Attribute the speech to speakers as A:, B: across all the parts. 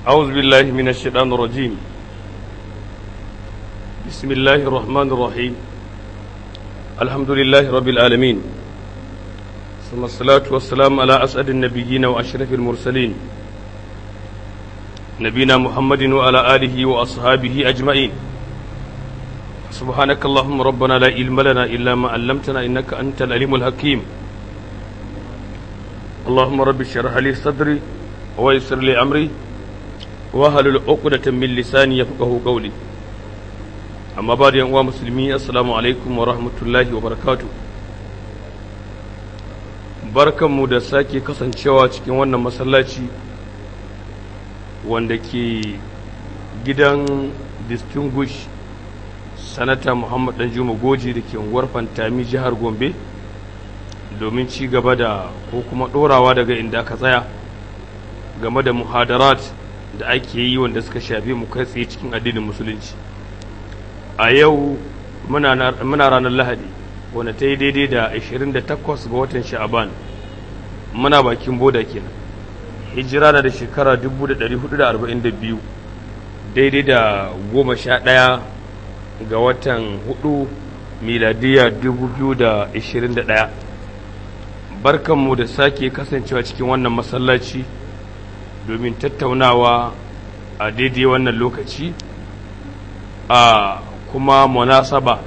A: أعوذ بالله من الشيطان الرجيم بسم الله الرحمن الرحيم الحمد لله رب العالمين ثم الصلاة والسلام على أسعد النبيين وأشرف المرسلين نبينا محمد وعلى آله وأصحابه أجمعين سبحانك اللهم ربنا لا علم لنا إلا ما علمتنا إنك أنت العليم الحكيم اللهم رب اشرح لي صدري ويسر لي أمري wahalul uqdatan min lisani yafqahu qawli amma ba da yan uwa musulmi assalamu alaikum wa rahmatullahi wa barakatuh barkanmu da sake kasancewa cikin wannan masallaci wanda ke gidan distinguish sanata muhammad danjuma goji da ke unguwar fantami jihar gombe domin ci gaba da ko kuma ɗorawa daga inda aka tsaya game da muhadarat da ake yi wanda suka shafi mu kai tsaye cikin addinin musulunci a yau muna ranar lahadi wanda ta yi daidai da 28 ga watan sha'aban muna bakin boda kenan hijira na da shekara 1442 daidai da 11 ga watan 4 miladiya 2021 barkanmu da sake kasancewa cikin wannan masallaci domin tattaunawa a daidai wannan lokaci a kuma munasaba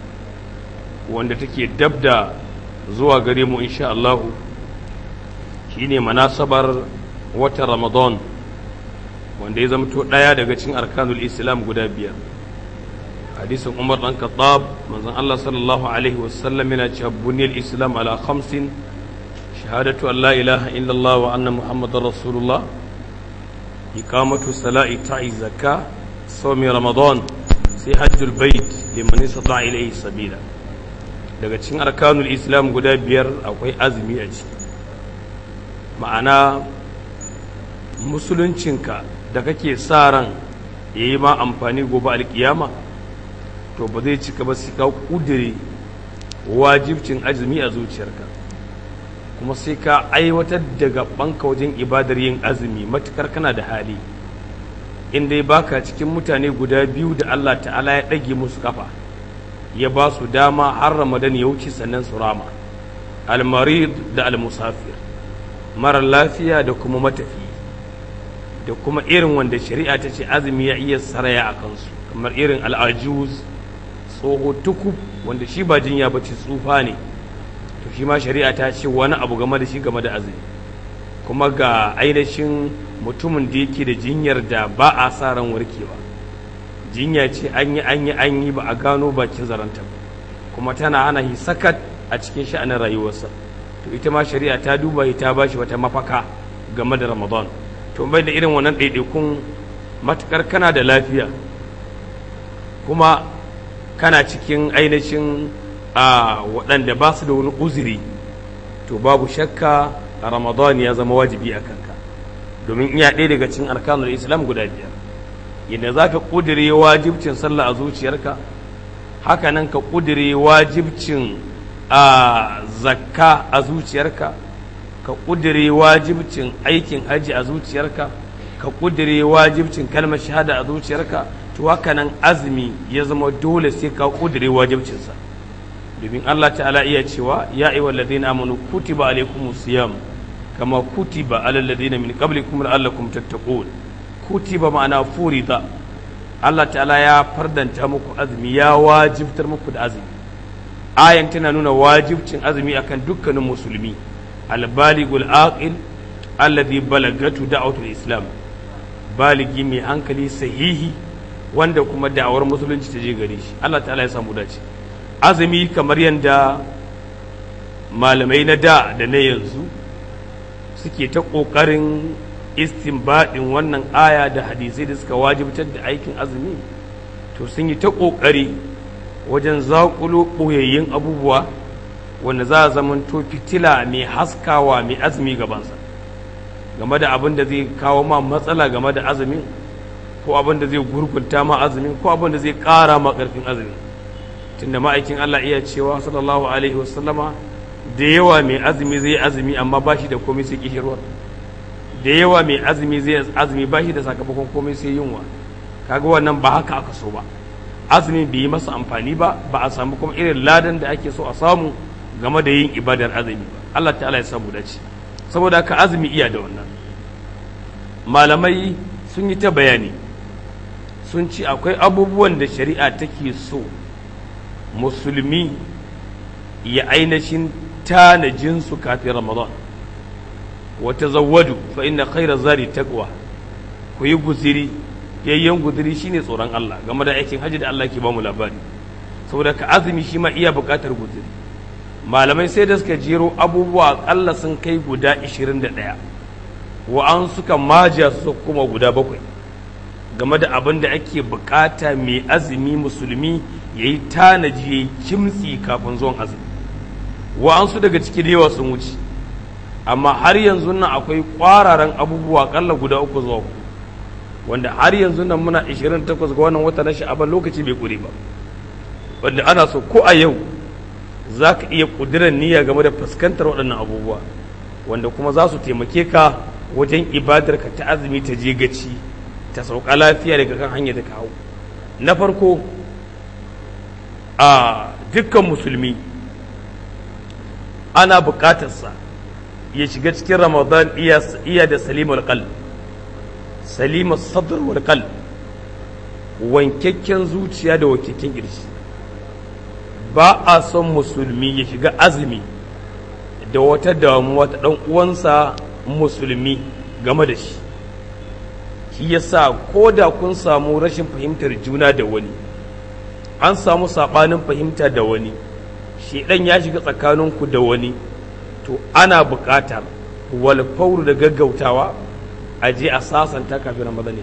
A: wanda take dab da zuwa gare mu insha Allahu shine munasabar watan Ramadan wanda ya zamto ɗaya daga cikin arkanul Islam guda biyar hadisin Umar dan Khattab manzon Allah sallallahu alaihi wasallam yana cewa buniyal Islam ala khamsin shahadatu an la ilaha illallah wa anna muhammadar rasulullah إقامة الصلاة إيتاء الزكاة صوم رمضان sai hajjul bait liman istata ilayhi sabila daga cikin arkanul islam guda biyar akwai azumi a ciki ma'ana musuluncinka da kake sa ran yayi ma amfani gobe alkiyama to ba zai cika ba sai ka kudire wajibcin azumi a zuciyarka kuma sai ka aiwatar da gabanka wajen ibadar yin azumi matukar kana da hali in dai baka cikin mutane guda biyu da Allah ta'ala ya ɗage musu kafa ya ba su dama har ramadan ya wuce sannan su rama almarid da almusafir mara lafiya da kuma matafi da kuma irin wanda shari'a ta ce azumi ya iya saraya a kansu kamar irin al'ajuz tsoho tukub wanda shi ba jinya ba ce tsufa ne to shi ma shari'a ta ce wani abu game da shi game da azumi kuma ga ainihin mutumin da yake da jinyar da ba a sa ran warkewa jinya ce an yi an yi an yi ba a gano bakin zaranta ba kuma tana hana shi sakat a cikin sha'anin rayuwarsa to ita ma shari'a ta duba ta ba shi wata mafaka game da ramadan to bai da irin wannan ɗaiɗaikun matukar kana da lafiya kuma kana cikin ainihin a waɗanda ba su da wani uzuri to babu shakka ramadan ya zama wajibi a kanka domin iya ɗaya daga cikin arkanul islam guda biyar yadda za ka ƙudire wajibcin sallah a zuciyarka haka nan ka ƙudire wajibcin a zakka a zuciyarka ka ƙudire wajibcin aikin haji a zuciyarka ka ƙudire wajibcin kalmar shahada a zuciyarka to haka nan azumi ya zama dole sai ka ƙudire wajibcinsa domin Allah ta'ala iya cewa ya ayyuha alladhina amanu kutiba alaykumus siyam kama kutiba alal ladina min qablikum la'allakum tattaqun kutiba ma'ana furida Allah ta'ala ya fardanta muku azumi ya wajibtar muku da azumi ayan tana nuna wajibcin azumi akan dukkanin musulmi albaligul aqil alladhi balagatu da'watul islam baligi mai hankali sahihi wanda kuma da'awar musulunci ta je gare shi Allah ta'ala ya samu dace azumi kamar yadda malamai na da da na yanzu suke ta ƙoƙarin istinbadin wannan aya da hadisai da suka wajibtar da aikin azumi to sun yi ta ƙoƙari wajen zaƙulo ɓoyayyen abubuwa wanda za a zamanto fitila mai haskawa mai azumi gabansa game da abin da zai kawo ma matsala game da azumin ko abin da zai gurgunta ma azumin ko abin da zai ƙara ma ƙarfin azumin tunda ma'aikin Allah iya cewa sallallahu alaihi wasallama da yawa mai azumi zai azumi amma ba shi da komai sai kishirwar da yawa mai azumi zai azumi ba shi da sakamakon komai sai yunwa kaga wannan ba haka aka so ba azumi bai yi masa amfani ba ba a samu kuma irin ladan da ake so a samu game da yin ibadar azumi ba Allah ta'ala ya samu dace saboda haka azumi iya da wannan malamai sun yi ta bayani sun ci akwai abubuwan da shari'a take so musulmi ya ainihin tanajinsu kafin ramadan wata zawadu fa inna khaira zari taqwa ku yi guziri yayyan guziri shine tsoron Allah game da aikin hajji da Allah ke ba mu labari saboda ka azumi shi ma iya buƙatar guziri malamai sai da suka jero abubuwa akalla sun kai guda 21 wa an suka maja su kuma guda bakwai game da abin da ake bukata mai azumi musulmi ya yi tanaji ya yi kimtsi kafin zuwan azumi wa'ansu daga ciki da yawa sun wuce amma har yanzu nan akwai kwararan abubuwa kalla guda uku zuwa uku wanda har yanzu nan muna 28 ga wannan wata na sha'aban lokaci bai kure ba wanda ana so ko a yau za ka iya ƙudurar niyya game da fuskantar waɗannan abubuwa wanda kuma za su taimake ka wajen ibadar ka ta azumi ta je gaci ta sauka lafiya daga kan hanyar da ka hau na farko a dukkan musulmi ana buƙatarsa ya shiga cikin ramadan iya da salimul qal salimul sadr wal qal wankakken zuciya da wankakken kirshi ba a son musulmi ya shiga azumi da wata damuwa ta ɗan uwansa musulmi game da shi shi yasa ko da kun samu rashin fahimtar juna da wani an samu saɓanin fahimta da wani shedan ya shiga tsakaninku da wani to ana buƙatar walfauru da gaggautawa a je a sasanta kafin ramadan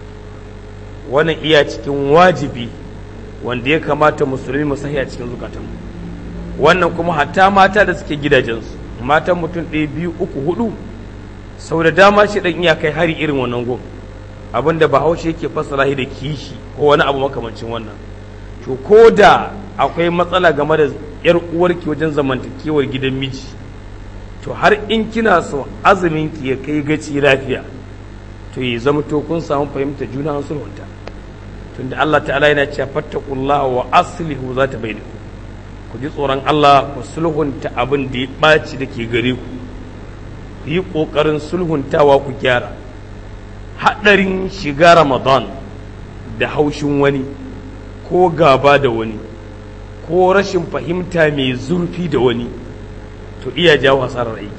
A: wannan iya cikin wajibi wanda ya kamata musulmi mu sahi a cikin zukatanmu wannan kuma hatta mata da suke gidajensu matan mutum ɗaya biyu uku hudu sau da dama shi ɗan iya kai hari irin wannan gun abinda bahaushe yake fassara da kishi ko wani abu makamancin wannan to ko da akwai matsala game da yar uwarki wajen zamantakewar gidan miji to har in kina so azumin ki ya kai gaci lafiya to ya zama to kun samu fahimta juna an sulhunta tunda Allah ta'ala yana cewa fattaqullaha wa aslihu zata bainakum ku ji tsoron Allah ku sulhunta abin da ya ɓaci da ke gare ku ku yi ƙoƙarin sulhuntawa ku gyara haɗarin shiga ramadan da haushin wani ko gaba da wani ko rashin fahimta mai zurfi da wani to iya jawo hasarar aiki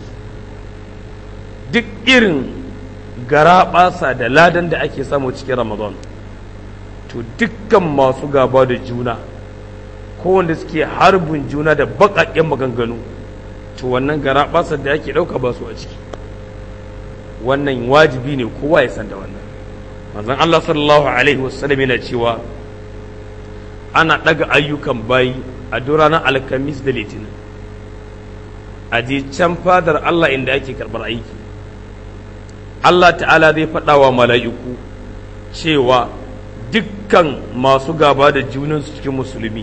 A: duk irin garaɓasa da ladan da ake samu cikin ramadan to dukkan masu gaba da juna ko wanda suke harbin juna da baƙaƙen maganganu to wannan garaɓasar da ake ɗauka ba su a ciki wannan wajibi ne kowa ya san da wannan manzon Allah sallallahu alaihi wasallam yana cewa ana ɗaga ayyukan bayi a duk ranar alkamis da litinin a je can fadar Allah inda ake karɓar aiki Allah ta'ala zai faɗa wa mala'iku cewa dukkan masu gaba da junansu cikin musulmi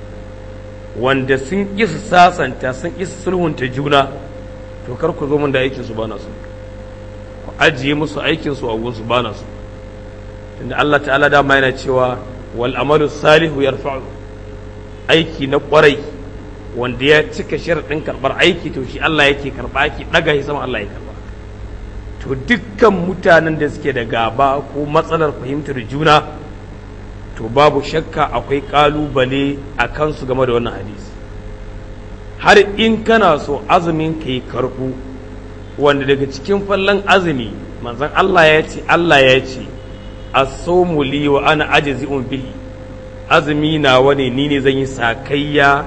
A: wanda sun ƙi su sasanta sun ƙi su sulhunta juna to kar ku zo mun da aikinsu ba na su ku ajiye musu aikinsu a gunsu ba na su tunda Allah ta'ala dama yana cewa wal amalu salihu yarfa'u aiki na kwarai wanda ya cika sharaɗin karɓar aiki to shi Allah yake karɓa aiki ɗaga shi sama Allah ya karɓa to dukkan mutanen da suke da gaba ko matsalar fahimtar juna to babu shakka akwai ƙalubale a kansu game da wannan hadisi har in kana so azumin ka yi karɓu wanda daga cikin fallon azumi manzon Allah ya ce Allah ya ce as-sawmu li wa ana ajzi'un bihi azumi na wani ni ne zan yi sakayya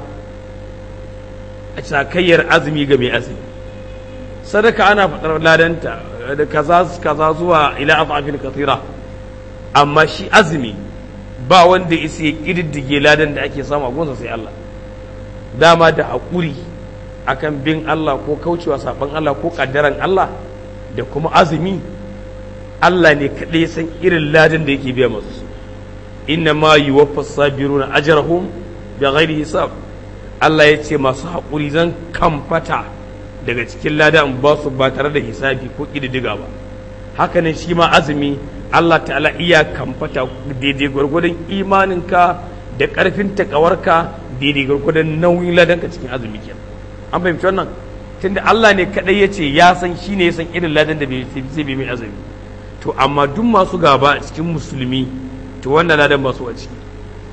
A: sakayyar azumi ga mai azumi sadaka ana faɗar ladanta da kaza kaza zuwa ila afafin kathira amma shi azumi ba wanda isa ya kididdige ladan da ake samu a gonsa sai Allah dama da haƙuri akan bin Allah ko kaucewa saban Allah ko kaddaran Allah da kuma azumi Allah ne kaɗai san irin ladan da yake biya masu inna ma yuwaffas sabiruna ajrahum bi ghairi hisab Allah ya ce masu haƙuri zan kamfata daga cikin lada in ba su ba tare da hisabi ko ƙididdiga ba haka ne shi ma azumi Allah ta'ala iya kamfata daidai gwargwadon imaninka da ƙarfin takawarka daidai gwargwadon nauyin ladanka cikin azumi kenan an fahimci wannan tunda Allah ne kadai ya ce ya san shi ne ya san irin ladan da zai bi mai azumi to amma duk masu gaba a cikin musulmi to wannan ladan ba su a ciki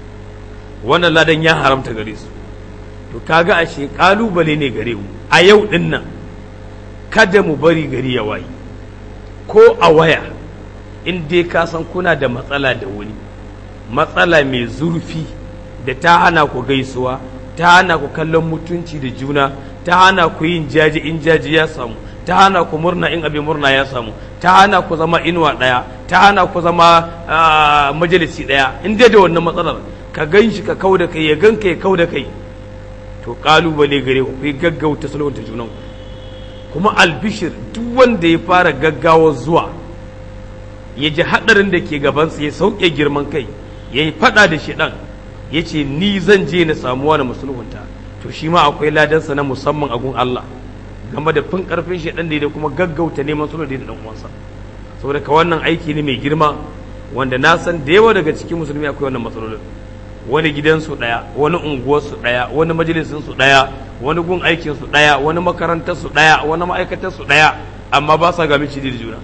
A: wannan ladan ya haramta gare su to kaga ashe kalubale ne gare mu a yau din nan kada mu bari gari ya waye ko a waya in dai ka san kuna da matsala da wani matsala mai zurfi da ta hana ku gaisuwa ta hana ku kallon mutunci da juna ta hana ku yin jaji in jaji ya samu ta hana ku murna in abin murna ya samu ta hana ku zama inuwa ɗaya ta hana ku zama majalisi ɗaya in dai da wannan matsalar ka gan shi ka kau da kai ya gan ka ya kau da kai to kalubale gare ku kai gaggauta sulhunta junan kuma albishir duk wanda ya fara gaggawa zuwa ya ji haɗarin da ke gabansa ya sauke girman kai ya yi faɗa da shi ɗan ya ce ni zan je na samuwa na musulunta to shi ma akwai ladansa na musamman a gun Allah game da fin karfin shi ɗan da kuma gaggauta neman sulhu da ɗan uwansa saboda ka wannan aiki ne mai girma wanda na san da yawa daga cikin musulmi akwai wannan matsalolin wani gidansu ɗaya wani unguwarsu ɗaya wani majalisinsu ɗaya wani gun aikinsu ɗaya wani makarantarsu ɗaya wani ma'aikatarsu ɗaya amma ba sa ga mici da juna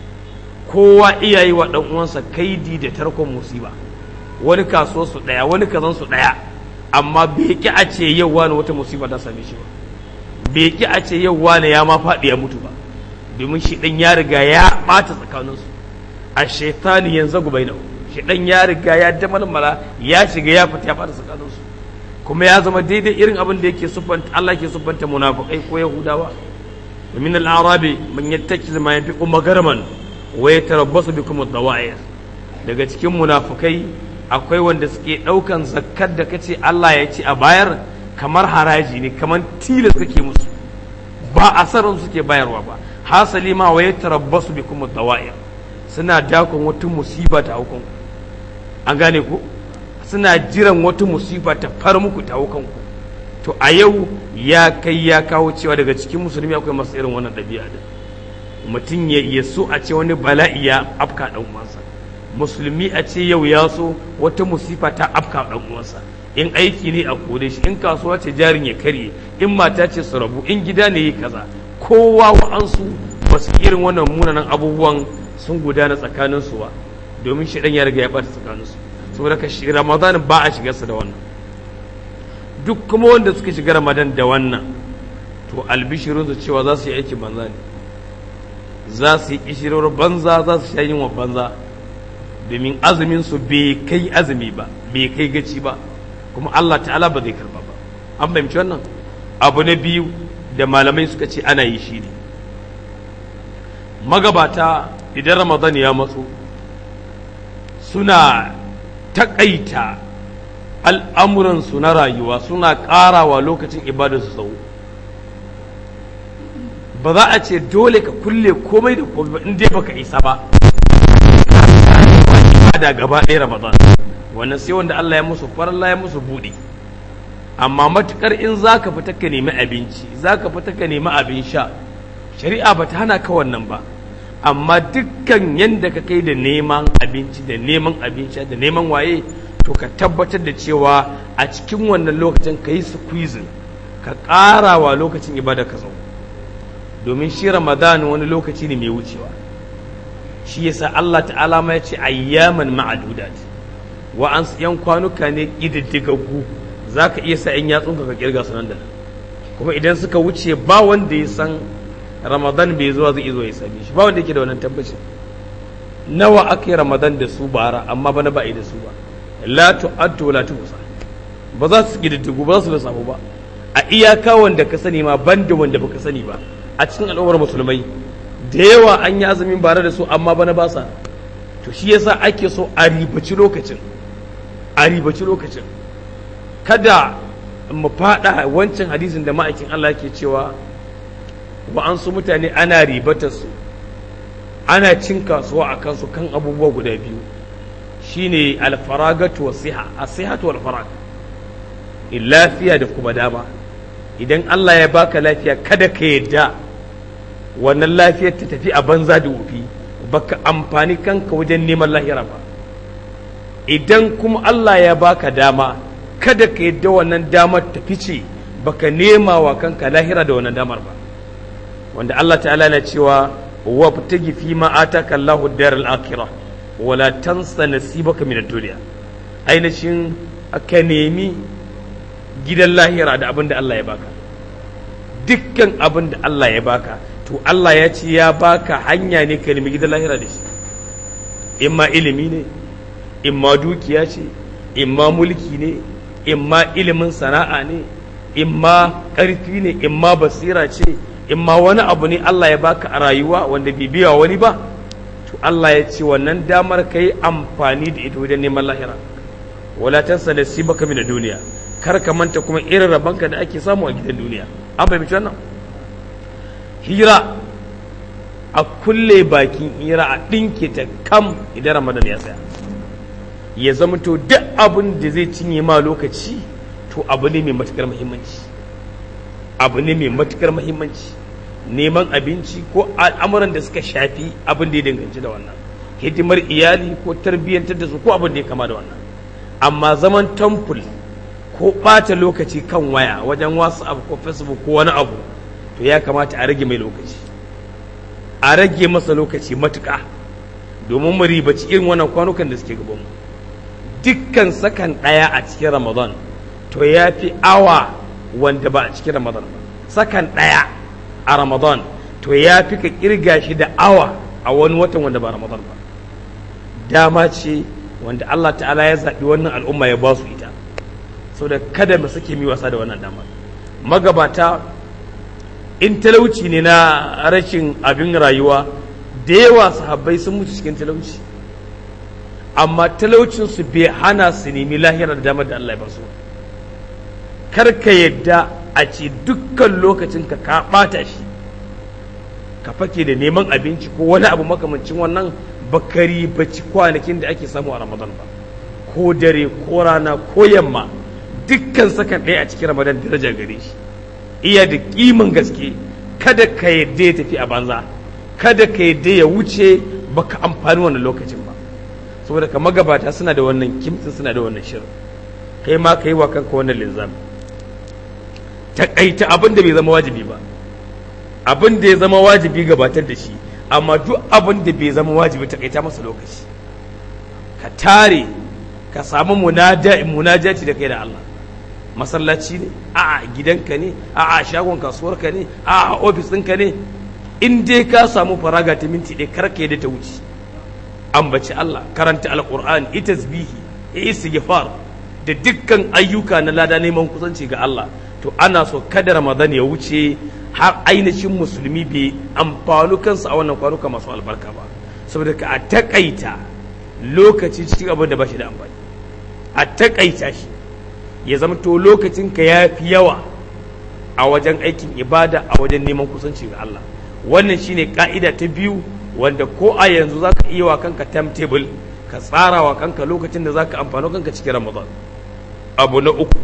A: kowa iyaye wa ɗan uwansa kaidi da tarkon musiba wani kasuwarsu ɗaya wani kazansu ɗaya amma bai ki a ce yau wani wata musiba ta same shi ba bai ki a ce yau wani ya ma faɗi ya mutu ba domin shi ɗan ya riga ya ɓata tsakaninsu a shaitani yanzu gubai nau shi ɗan ya riga ya damalmala ya shiga ya fita ya ɓata tsakaninsu kuma ya zama daidai irin abin da yake siffanta Allah ke siffanta munafiqai ko yahudawa min al-arabi man yattakiz ma yanfiqu magarman wa yatarabbasu bikum ad-dawa'ir daga cikin munafukai akwai wanda suke ɗaukan zakkar da kace Allah ya ce a bayar kamar haraji ne kamar tilas kake musu ba asarin suke bayarwa ba hasali ma wa yatarabbasu bikum ad-dawa'ir suna dakon wata musiba ta hukun an gane ku suna jiran wata musiba ta far muku ta hukun ku to a yau ya kai ya kawo cewa daga cikin musulmi akwai masu irin wannan ɗabi'a da mutum ya so a ce wani bala'i ya afka ɗan uwansa musulmi a ce yau ya so wata musifa ta afka ɗan uwansa in aiki ne a kore shi in kasuwa ce jarin ya karye in mata ce su rabu in gida ne yi kaza kowa wa'ansu ba su irin wannan munanan abubuwan sun gudana tsakanin su ba domin shi ya riga ya ɓata tsakanin su saboda ka shi ramadan ba a shigarsa da wannan duk kuma wanda suka shiga ramadan da wannan to albishirin su cewa za su yi aikin banza ne za su yi kishirar banza za su sha yin wa banza domin azumin su bai kai azumi ba bai kai gaci ba kuma Allah ta'ala ba zai karba ba an fahimci wannan abu na biyu da malamai suka ce ana yi shi ne magabata idan ramadan ya matso suna taƙaita al'amuransu na rayuwa suna ƙarawa lokacin ibada su tsawo ba za a ce dole ka kulle komai da komai ba in dai baka isa ba ibada gaba ɗaya ramadan wannan sai wanda Allah ya musu faralla ya musu buɗe amma matukar in zaka fita ka nemi abinci zaka fita ka nemi abin sha shari'a ba ta hana ka wannan ba amma dukkan yanda ka kai da neman abinci da neman abin sha da neman waye to ka tabbatar da cewa a cikin wannan lokacin ka yi squeezing ka ƙara wa lokacin ibada ka zo domin shi ramadan wani lokaci ne mai wucewa shi yasa Allah ta'ala ma ya ce ayyaman ma'adudat wa an yan kwanuka ne ƙididdigaggu za ka iya sa yan yatsunka ka kirga su nan da nan kuma idan suka wuce ba wanda ya san ramadan bai zuwa zai zo ya same shi ba wanda yake da wannan tabbacin nawa aka yi ramadan da su bara amma bana ba a yi da su ba la tu'addu la tuhsa ba za su ƙididdigu ba za su da samu ba a iyaka wanda ka sani ma banda wanda baka sani ba a cikin al'ummar musulmai da yawa an yi azumin bare da su amma bana ba sa to shi yasa ake so a ribaci lokacin a ribaci lokacin kada mu fada wancan hadisin da ma'aikin Allah ke cewa wa an su mutane ana ribatar su ana cin kasuwa a kansu kan abubuwa guda biyu shine alfaragatu wa siha asihatu wal farag lafiya da kuma dama idan Allah ya baka lafiya kada ka yadda wannan lafiyar ta tafi a banza da wofi baka amfani kanka wajen neman lahira ba idan kuma Allah ya baka dama kada ka yadda wannan damar ta fice baka nema wa kanka lahira da wannan damar ba wanda Allah ta'ala na cewa wa tagi fi ma ataka Allahu daral akhirah wala tansa nasibaka min ad-dunya ainihin ka nemi gidan lahira da abin da Allah ya baka dukkan abin da Allah ya baka to Allah ya ce ya baka hanya ne ka nemi gidan lahira da shi imma ilimi ne imma dukiya ce imma mulki ne imma ilimin sana'a ne imma ƙarfi ne imma basira ce imma wani abu ne Allah ya baka a rayuwa wanda bai biya wani ba to Allah ya ce wannan damar ka yi amfani da ita wajen neman lahira wala tansa nasibaka min duniya kar ka manta kuma irin rabanka da ake samu a gidan duniya an fahimci wannan hira a kulle bakin hira a ɗinke ta kam idan ramadan ya tsaya ya zama to duk abin da zai cinye ma lokaci to abu ne mai matukar muhimmanci abu ne mai matukar muhimmanci neman abinci ko al'amuran da suka shafi abin da ya danganci da wannan hidimar iyali ko tarbiyyantar da su ko abin da ya kama da wannan amma zaman temple ko ɓata lokaci kan waya wajen whatsapp ko facebook ko wani abu to ya kamata a rage mai lokaci a rage masa lokaci matuƙa domin mu ribaci irin wannan kwanukan da suke gabanmu dukkan sakan ɗaya a cikin ramadan to ya fi awa wanda ba a cikin ramadan ba sakan ɗaya a ramadan to ya fi ka kirga shi da awa a wani watan wanda ba ramadan ba dama ce wanda allah ta'ala ya zaɓi wannan al'umma ya ba su ita saboda kada mu sake mi wasa da wannan dama magabata in talauci ne na rashin abin rayuwa da yawa sahabbai sun mutu cikin talauci amma talaucinsu bai hana su nemi lahirar damar da Allah ya basu kar ka yadda a ce dukkan lokacin ka ka ɓata shi ka fake da neman abinci ko wani abu makamancin wannan bakari baci kwanakin da ake samu a ramadan ba ko dare ko rana ko yamma dukkan sakan ɗaya a cikin ramadan daraja gare shi iya da kiman gaske kada ka yadda ya tafi a banza kada ka yadda ya wuce baka amfani wannan lokacin ba saboda ka magabata suna da wannan kimtsin suna da wannan shirin kai ma ka yi wa kanka wannan linzami taƙaita abin da bai zama wajibi ba abin da ya zama wajibi gabatar da shi amma duk abin da bai zama wajibi taƙaita masa lokaci ka tare ka samu munajaci da kai da Allah masallaci ne a gidanka ne a shagon kasuwarka ne a ofis ɗinka ne in dai ka samu faraga ta minti ɗaya kar ka yadda ta wuce ambaci Allah karanta alƙur'ani ita tasbihi istighfar da dukkan ayyuka na lada neman kusanci ga Allah to ana so kada Ramadan ya wuce har ainihin musulmi bai amfanu kansa a wannan kwanuka masu albarka ba saboda ka a takaita lokaci cikin abin da ba shi da amfani a takaita shi ya zama to lokacin ka ya fi yawa a wajen aikin ibada a wajen neman kusanci ga Allah wannan shine ka'ida ta biyu wanda ko a yanzu zaka iya wa kanka timetable ka tsara wa kanka lokacin da zaka amfano kanka cikin Ramadan abu na uku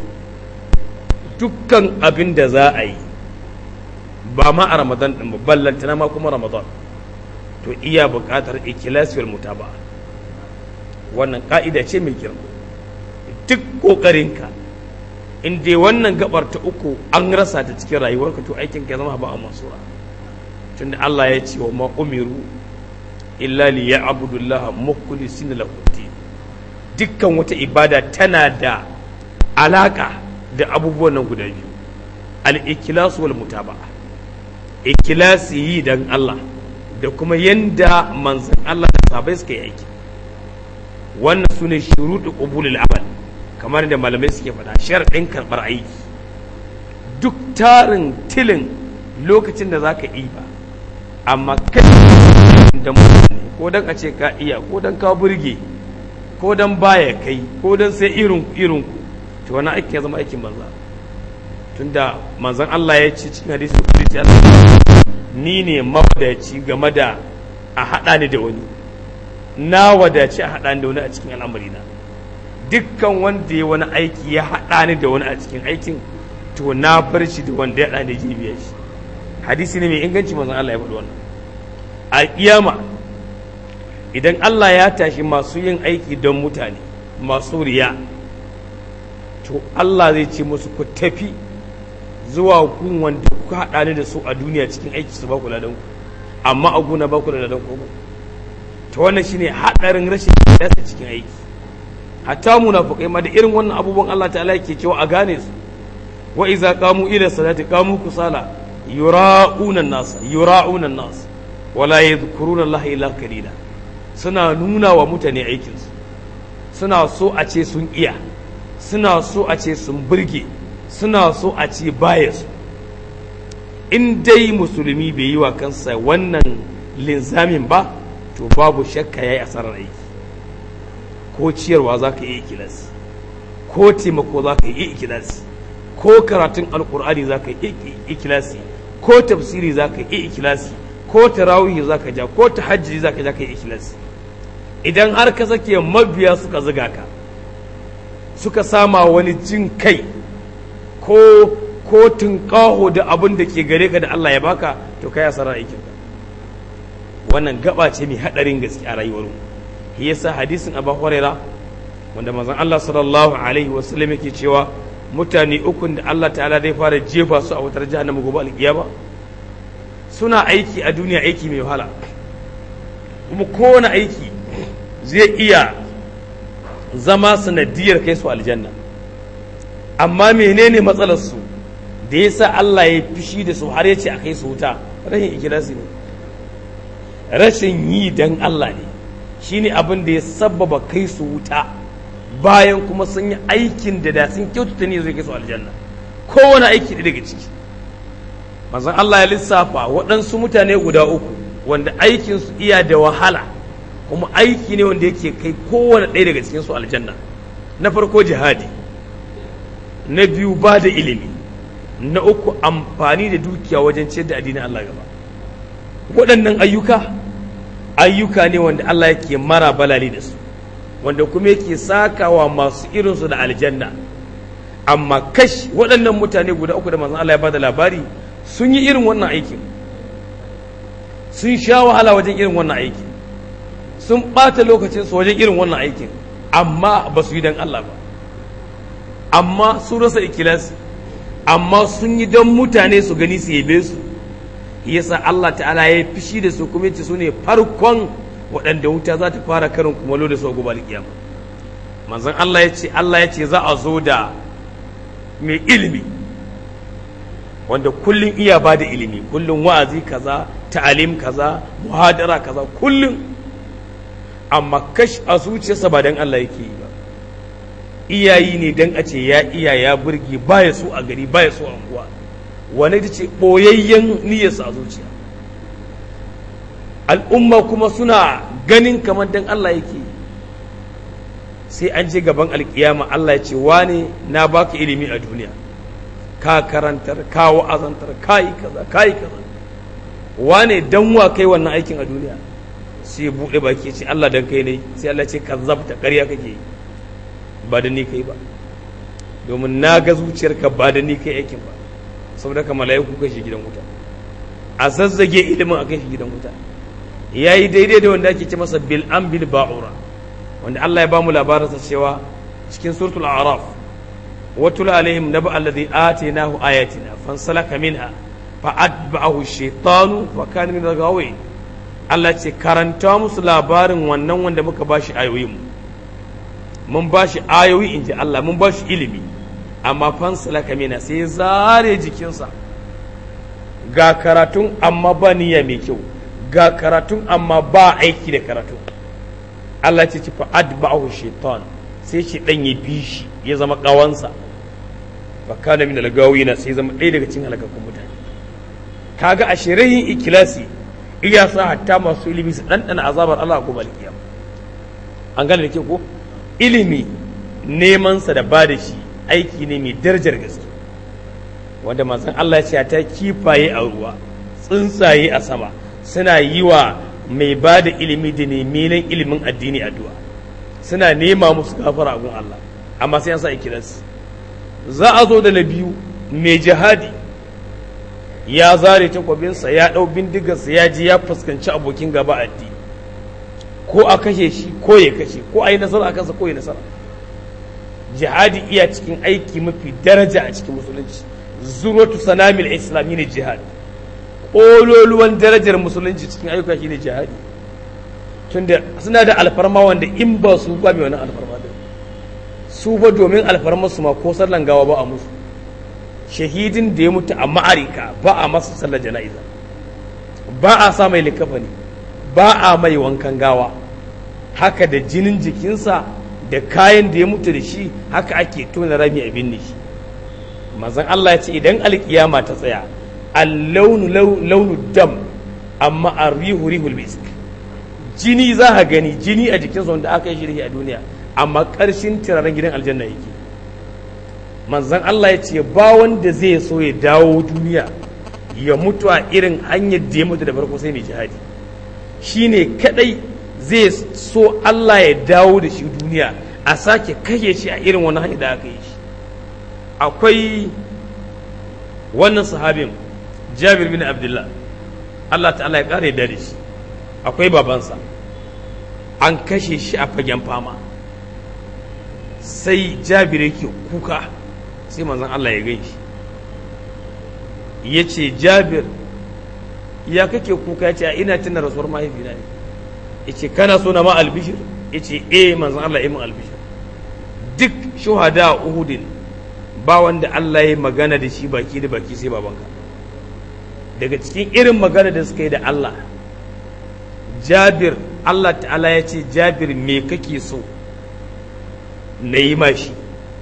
A: dukkan abin da za a yi ba ma a Ramadan din ba ballantana ma kuma Ramadan to iya buƙatar ikhlasi wal mutaba wannan ka'ida ce mai girma duk ƙoƙarinka in dai wannan gabar ta uku an rasa ta cikin rayuwarka to aikin ka zama ba a masura tunda Allah ya ce wa ma umiru illa li ya'budu Allah mukhlisina lahu dukkan wata ibada tana da alaka da abubuwan nan guda biyu al-ikhlas wal mutaba'a ikhlasi yi dan Allah da kuma yanda manzon Allah da sahabbai suka yi aiki wannan sune shuruɗu qubulul amal kamar da malamai suke faɗa sharaɗin karɓar aiki duk tarin tilin lokacin da za ka yi ba amma kai da mutane ko don a ce ka iya ko don ka burge ko don baya kai ko don sai irin irin ku to wani aiki ya zama aikin banza tunda manzon Allah ya ce cikin hadisi kudusi ni ne mawadaci game da a haɗa ni da wani na wadaci a haɗa ni da wani a cikin al'amarina dukkan wanda ya wani aiki ya haɗa ni da wani a cikin aikin to na bar shi da wanda ya haɗa ni jibiya shi hadisi ne mai inganci manzon Allah ya faɗi wannan a kiyama idan Allah ya tashi masu yin aiki don mutane masu riya to Allah zai ce musu ku tafi zuwa gun wanda ku haɗa ni da su a duniya cikin aiki su ba ku ladan ku amma a guna ba ku da ladan ku to wannan shine haɗarin rashin kiyasa cikin aiki hatta munafiqai ma da irin wannan abubuwan Allah ta'ala yake cewa a gane su wa iza qamu ila salati qamu kusala yura'una an-nas yura'una an-nas wala yadhkuruna Allah illa qalila suna nuna wa mutane aikin su suna so a ce sun iya suna so a ce sun burge suna so a ce baya su in dai musulmi bai yi wa kansa wannan linzamin ba to babu shakka yayi asarar aiki ko ciyarwa za ka yi ikilasi ko taimako za ka yi ikilasi ko karatun alkur'ani za ka yi ikilasi ko tafsiri za ka yi ikilasi ko tarawih za ka ja ko tahajjudi za ka ja ka yi ikilasi idan har ka sake mabiya suka ziga ka suka sama wani jin kai ko ko tunƙaho da abin da ke gare ka da Allah ya baka to kai asarar aikinka wannan gaba ce mai haɗarin gaske a rayuwar mu shi yasa hadisin Abu Huraira wanda manzon Allah sallallahu alaihi wasallam yake cewa mutane ukun da Allah ta'ala zai fara jefa su a wutar jahannama gobe alkiyama suna aiki a duniya aiki mai wahala kuma kowane aiki zai iya zama sanadiyar kai su aljanna amma menene matsalar su da yasa Allah ya fishi da su har ya ce a kai su wuta rashin ikilasi ne rashin yi dan Allah ne shine abin da ya sabbaba kai su wuta bayan kuma sun yi aikin da da sun kyautata ne zai kai su aljanna kowane aiki da daga ciki manzon Allah ya lissafa waɗansu mutane guda uku wanda aikin su iya da wahala kuma aiki ne wanda yake kai kowane ɗaya daga cikin su aljanna na farko jihadi na biyu ba da ilimi na uku amfani da dukiya wajen ciyar da addinin Allah gaba waɗannan ayyuka ayyuka ne wanda Allah yake mara balali da su wanda kuma yake sakawa masu irinsu da aljanna amma kash waɗannan mutane guda uku da manzon Allah ya bada labari sun yi irin wannan aikin sun sha wahala wajen irin wannan aikin sun ɓata lokacinsu wajen irin wannan aikin amma ba su yi don Allah ba amma sun rasa ikilasi amma sun yi don mutane su gani su yabe su yasa Allah ta'ala ya fishi da su kuma yace su ne farkon waɗanda wuta za ta fara karin kumalo da su a gobe kiyama manzon Allah ya ce Allah ya ce za a zo da mai ilimi wanda kullum iya ba da ilimi kullum wa'azi kaza ta'alim kaza muhadara kaza kullum amma kash a zuciyarsa ba dan Allah yake yi ba iyayi ne dan a ce ya iya ya burge baya so a gari baya so a unguwa wani ita ce ɓoyayyen niyyarsa a zuciya al'umma kuma suna ganin kamar dan Allah yake sai an je gaban alkiyama Allah ya ce wane na baka ilimi a duniya ka karantar ka wa'azantar ka yi kaza ka yi kaza wane dan wa kai wannan aikin a duniya sai buɗe baki ce Allah dan kai ne sai Allah ce ka zabta ƙarya kake ba da ni kai ba domin na ga zuciyarka ba da ni kai aikin ba saboda ka mala'iku kai shi gidan wuta a zazzage ilimin a kai shi gidan wuta ya yi daidai da wanda ake ce masa bil an bil ba'ura wanda Allah ya ba mu labarinsa cewa cikin suratul a'raf watul alaihim naba alladhi atainahu ayatina fansalaka minha fa atba'ahu shaytanu fa kana min al Allah ce karanta musu labarin wannan wanda muka bashi ayoyin mun bashi ayoyi inji Allah mun bashi ilimi amma fansalaka mina sai zare jikinsa ga karatun amma ba niyya mai kyau ga karatun amma ba aiki da karatun Allah ce ci fa'ad ba'ahu shaitan sai shi dan ya bi shi ya zama kawansa fa kana min al-gawina sai zama ɗaya daga cikin halakakkun mutane kaga a shirayin ikilasi iya sa hatta masu ilimi su ɗanɗana azabar Allah ko balkiyam an gane da ke ko ilimi neman sa da ba da shi aiki ne mai darajar gaske wanda manzon Allah ya ce ta kifaye a ruwa tsuntsaye a sama suna yi wa mai ba da ilimi da neman ilimin addini addu'a suna nema musu gafara gun Allah amma sai an sa ikilas za a zo da na biyu mai jihadi ya zare takwabinsa ya ɗau bindigarsa ya ji ya fuskanci abokin gaba addini ko a kashe shi ko ya kashe ko a yi nasara a kansa ko ya nasara jihadi iya cikin aiki mafi daraja a cikin musulunci zurwatu sanamil islam ne jihadi ƙololuwan darajar musulunci cikin ayyuka shine jihadi tunda suna da alfarma wanda in ba su ba mai wani alfarma da su ba domin alfarma su ma ko sallan gawa ba a musu shahidin da ya mutu a ma'arika ba a masa sallar jana'iza ba a sa mai likafani ba a mai wankan gawa haka da jinin jikinsa da kayan da ya mutu da shi haka ake tona rami a binne shi mazan Allah ya ce idan alkiyama ta tsaya allaunu launu dam amma arrihu rihul misk jini za ka gani jini a jikinsa wanda aka yi shirhi a duniya amma ƙarshen turaren gidan aljanna yake manzan Allah ya ce ba wanda zai so ya dawo duniya ya mutu a irin hanyar da ya mutu da farko sai mai jihadi shine kadai zai so Allah ya dawo da shi duniya a sake kashe shi a irin wani hanyar da aka yi shi akwai wannan sahabin jabir bin abdullah Allah ta'ala ya kare da shi akwai babansa an kashe shi a fagen fama sai jabir yake kuka sai manzon Allah ya gan shi ya ce jabir ya kake kuka ya ce a ina tuna rasuwar mahaifina ne ya ce kana so na ma albishir ya ce eh manzon Allah ya min albishir duk shuhada a uhudin ba wanda Allah ya magana da shi baki da baki sai babanka daga cikin irin magana da suka yi da Allah jabir Allah ta'ala ya ce jabir me kake so na yi mashi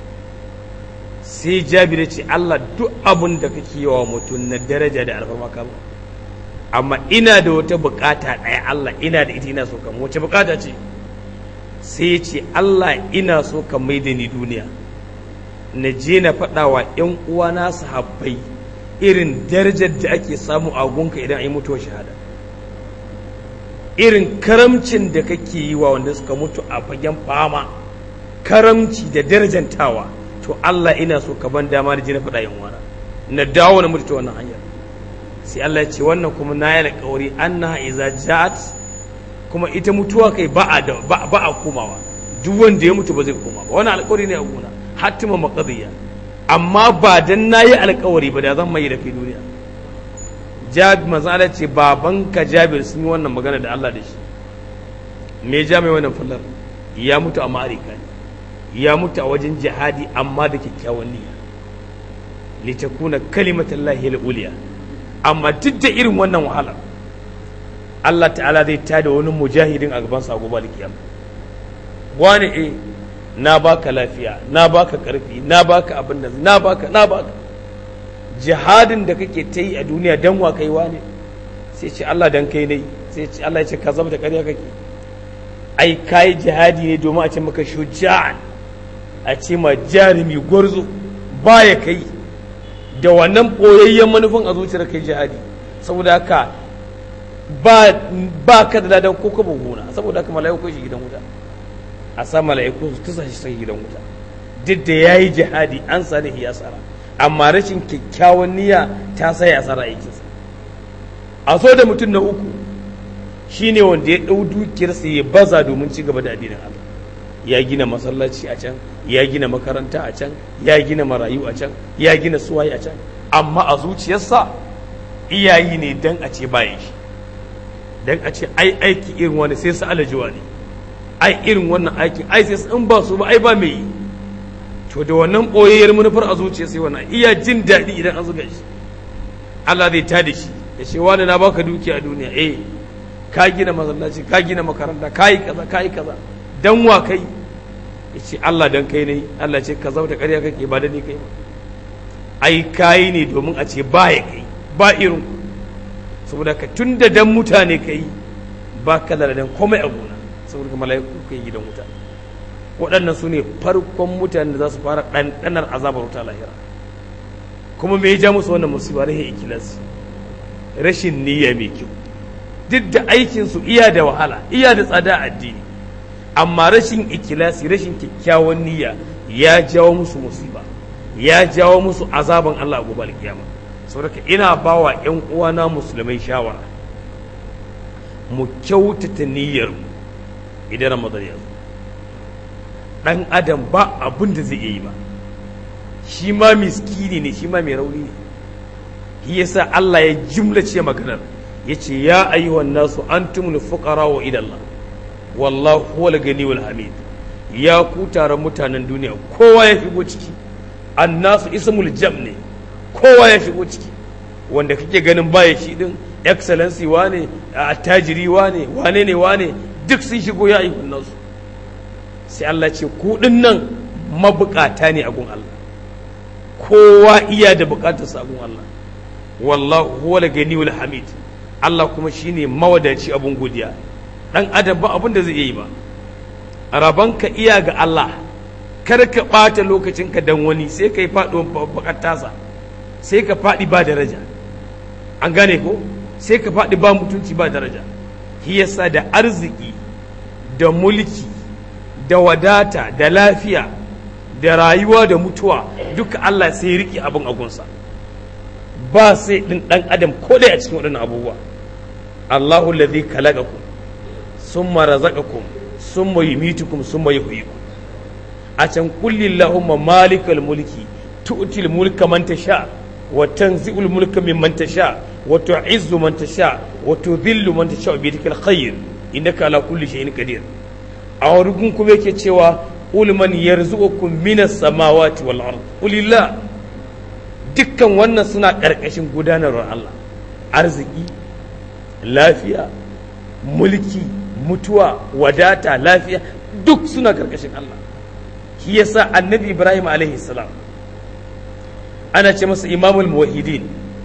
A: sai jabir ya ce Allah duk abin da kake yawa mutum na daraja da alfarma kama amma ina da wata bukata ɗaya Allah ina da ita ina so kama wace bukata ce sai ya ce Allah ina so ka mai da ni duniya na je na faɗa wa ‘yan uwana sahabbai irin darajar da ake samu a gunka idan an yi mutuwar shahada irin karamcin da kake yi wa wanda suka mutu a fagen fama karamci da darajantawa to Allah ina so ka ban dama da je na faɗa ‘yan uwana na dawo na mutu ta wannan hanyar sai Allah ya ce wannan kuma na yi alƙawari annaha iza ja'at kuma ita mutuwa kai ba a ba a komawa duk wanda ya mutu ba zai koma ba wannan alƙawari ne a gona hatima maqdiya amma ba dan nayi alƙawari ba da zan mai da fi duniya jabi manzo Allah ce babanka Jabir sun yi wannan magana da Allah da shi me ja mai wannan fallar ya mutu a ma'arika ne ya mutu a wajen jihadi amma da kyakkyawan niyya litakuna kalimatullahi al-uliya amma duk da irin wannan wahala Allah ta'ala zai tada wani mujahidin a gaban sa gobe alkiyama wani eh na baka lafiya na baka karfi na baka abin da na baka na baka jihadin da kake ta yi a duniya dan wa kai ne sai ce Allah dan kai ne sai ce Allah ya ce ka zama da ƙarya kake ai kai jihadi ne domin a ce maka shuja'an a ce ma jarumi gwarzo baya kai da wannan ɓoyayyen manufin a zuciyar kai jihadi saboda haka ba ba ka da ladan ko ka gona saboda haka mala'iku shi gidan wuta a sa mala'iku su tusa shi sai gidan wuta duk da yayi jihadi an sa da asara amma rashin kyakkyawan niyya ta sa ya asara aikinsa a so da mutum na uku shine wanda ya ɗau dukiyarsa ya baza domin ci gaba da addinin Allah ya gina masallaci a can ya gina makaranta a can ya gina marayu a can ya gina suwaye a can amma a zuciyarsa iyayi ne dan a ce bayan shi dan a ce ai aiki irin wani sai su alajiwa ne ai irin wannan aikin ai sai in ba su ba ai ba mai yi to da wannan boyayyar manufar a zuciya sai wannan iya jin daɗi idan an zuga shi Allah zai tada shi ya ce wani na baka dukiya a duniya eh ka gina masallaci ka gina makaranta ka yi kaza ka yi kaza dan wa kai ya ce Allah dan kai ne Allah ce ka zauta ƙarya kake ba da ni kai ba ai kayi ne domin a ce ba ya kai ba irin saboda ka tun da dan mutane kai ba ka da dan komai a gona saboda mala'iku kai gidan wuta waɗannan su ne farkon mutane da za su fara ɗanɗanar azabar wuta lahira kuma me ya ja musu wannan musiba rahin ikilas rashin niyya mai kyau duk da aikinsu iya da wahala iya da tsada addini amma rashin ikilasi rashin kyakkyawan niyya ya jawo musu musiba ya jawo musu azaban Allah a gobe alkiyama saboda ina bawa ƴan uwana musulmai shawara mu kyautata niyyar idan ramadan ya zo ɗan adam ba abin da zai iya yi ba shi ma miskini ne shi ma mai rauni ne shi yasa Allah ya jimlace maganar ya ce ya ayyuhan nasu antumul fuqara wa idallah wallahu huwal ganiyul hamid ya ku taron mutanen duniya kowa ya shigo ciki annasu ismul jam ne kowa ya shigo ciki wanda kake ganin baya shi din excellency wane attajiri wane wane ne wane duk sun shigo ya ayyuhan nasu sai Allah ce ku nan mabukata ne a gun Allah kowa iya da bukatar sa gun Allah wallahu huwal ganiyul hamid Allah kuma shine mawadaci abun godiya dan adam ba abin da zai yi ba rabanka iya ga Allah kar ka ɓata lokacinka dan wani sai ka yi faɗuwan bakar tasa sai ka faɗi ba daraja an gane ko sai ka faɗi ba mutunci ba daraja shi yasa da arziki da mulki da wadata da lafiya da rayuwa da mutuwa duka Allah sai riƙe abin agunsa ba sai ɗin ɗan adam ko dai a cikin waɗannan abubuwa Allahu ladhi khalaqakum summa razaqakum summa yumitukum summa yuhyikum a can kulli Allahumma malikal mulki tu'til mulka man tasha wa tanzi'ul mulka mimman tasha wa tu'izzu man tasha wa tudhillu man tasha bi yadikal khair innaka ala kulli shay'in qadir a wurin kuma yake cewa qul man yarzuqukum minas samawati wal ard qulillah dukkan wannan suna karkashin gudanarwar Allah arziki lafiya mulki mutuwa wadata lafiya duk suna karkashin Allah shi yasa annabi Ibrahim alaihi salam ana ce masa imamul muwahhidin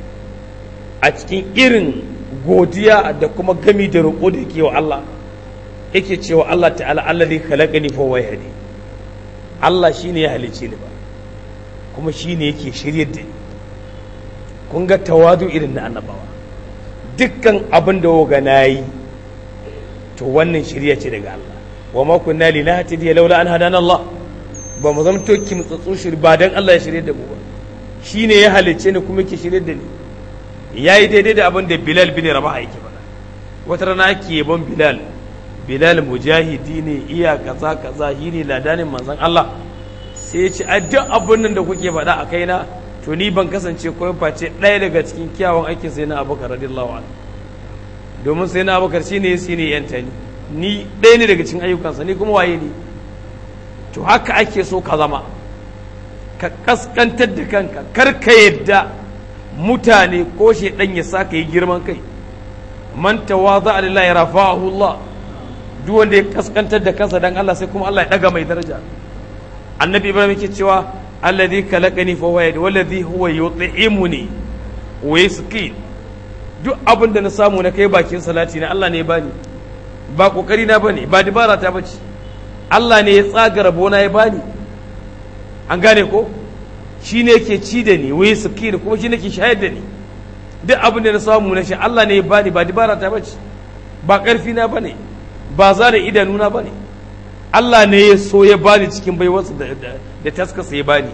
A: a cikin irin godiya da kuma gami da roƙo da yake wa Allah yake cewa Allah ta'ala Allah ne khalaqani fa wayhadi Allah shine ya halice ni ba kuma shine yake shiryar da ni kun ga tawadu irin na annabawa dukkan abin da woga nayi to wannan shirya ce daga Allah wa ma kunna linahtadiya laula an hadana Allah ba mu zama to kimtsatsu shiri ba dan Allah ya shirye da mu ba shine ya halicce ni kuma yake shirye da ni yayi daidai da abin da Bilal bin Rabah yake faɗa wata rana ake yabon Bilal Bilal mujahidi ne iya kaza kaza shi ne ladanin manzon Allah sai ya ce a duk abin nan da kuke faɗa a kaina to ni ban kasance koyon face ɗaya daga cikin kyawun aikin sai na Abubakar radiyallahu anhu domin sai na Abubakar shine shine yanta ni ni ɗaya ne daga cikin ayyukansa ni kuma waye ne to haka ake so ka zama ka kaskantar da kanka kar ka yadda mutane ko shaidan ya sa ka yi girman kai man tawaza lillahi rafa'ahu Allah duk wanda ya kaskantar da kansa dan Allah sai kuma Allah ya daga mai daraja annabi ibrahim yake cewa alladhi khalaqani fa huwa yahdi walladhi huwa yut'imuni wa yasqi duk abin da na samu na kai bakin salati na Allah ne ya bani ba kokari na bane ba dibara ta bace Allah ne ya tsaga rabona ya bani an gane ko shi ne yake ci da ni wai suki da kuma shi ne ke shayar da ni duk abin da na samu na shi Allah ne ya bani ba dibara ta bace ba karfi na bane ba za da idanuna bane Allah ne ya so ya bani cikin baiwarsa da, da, da taskasa ya bani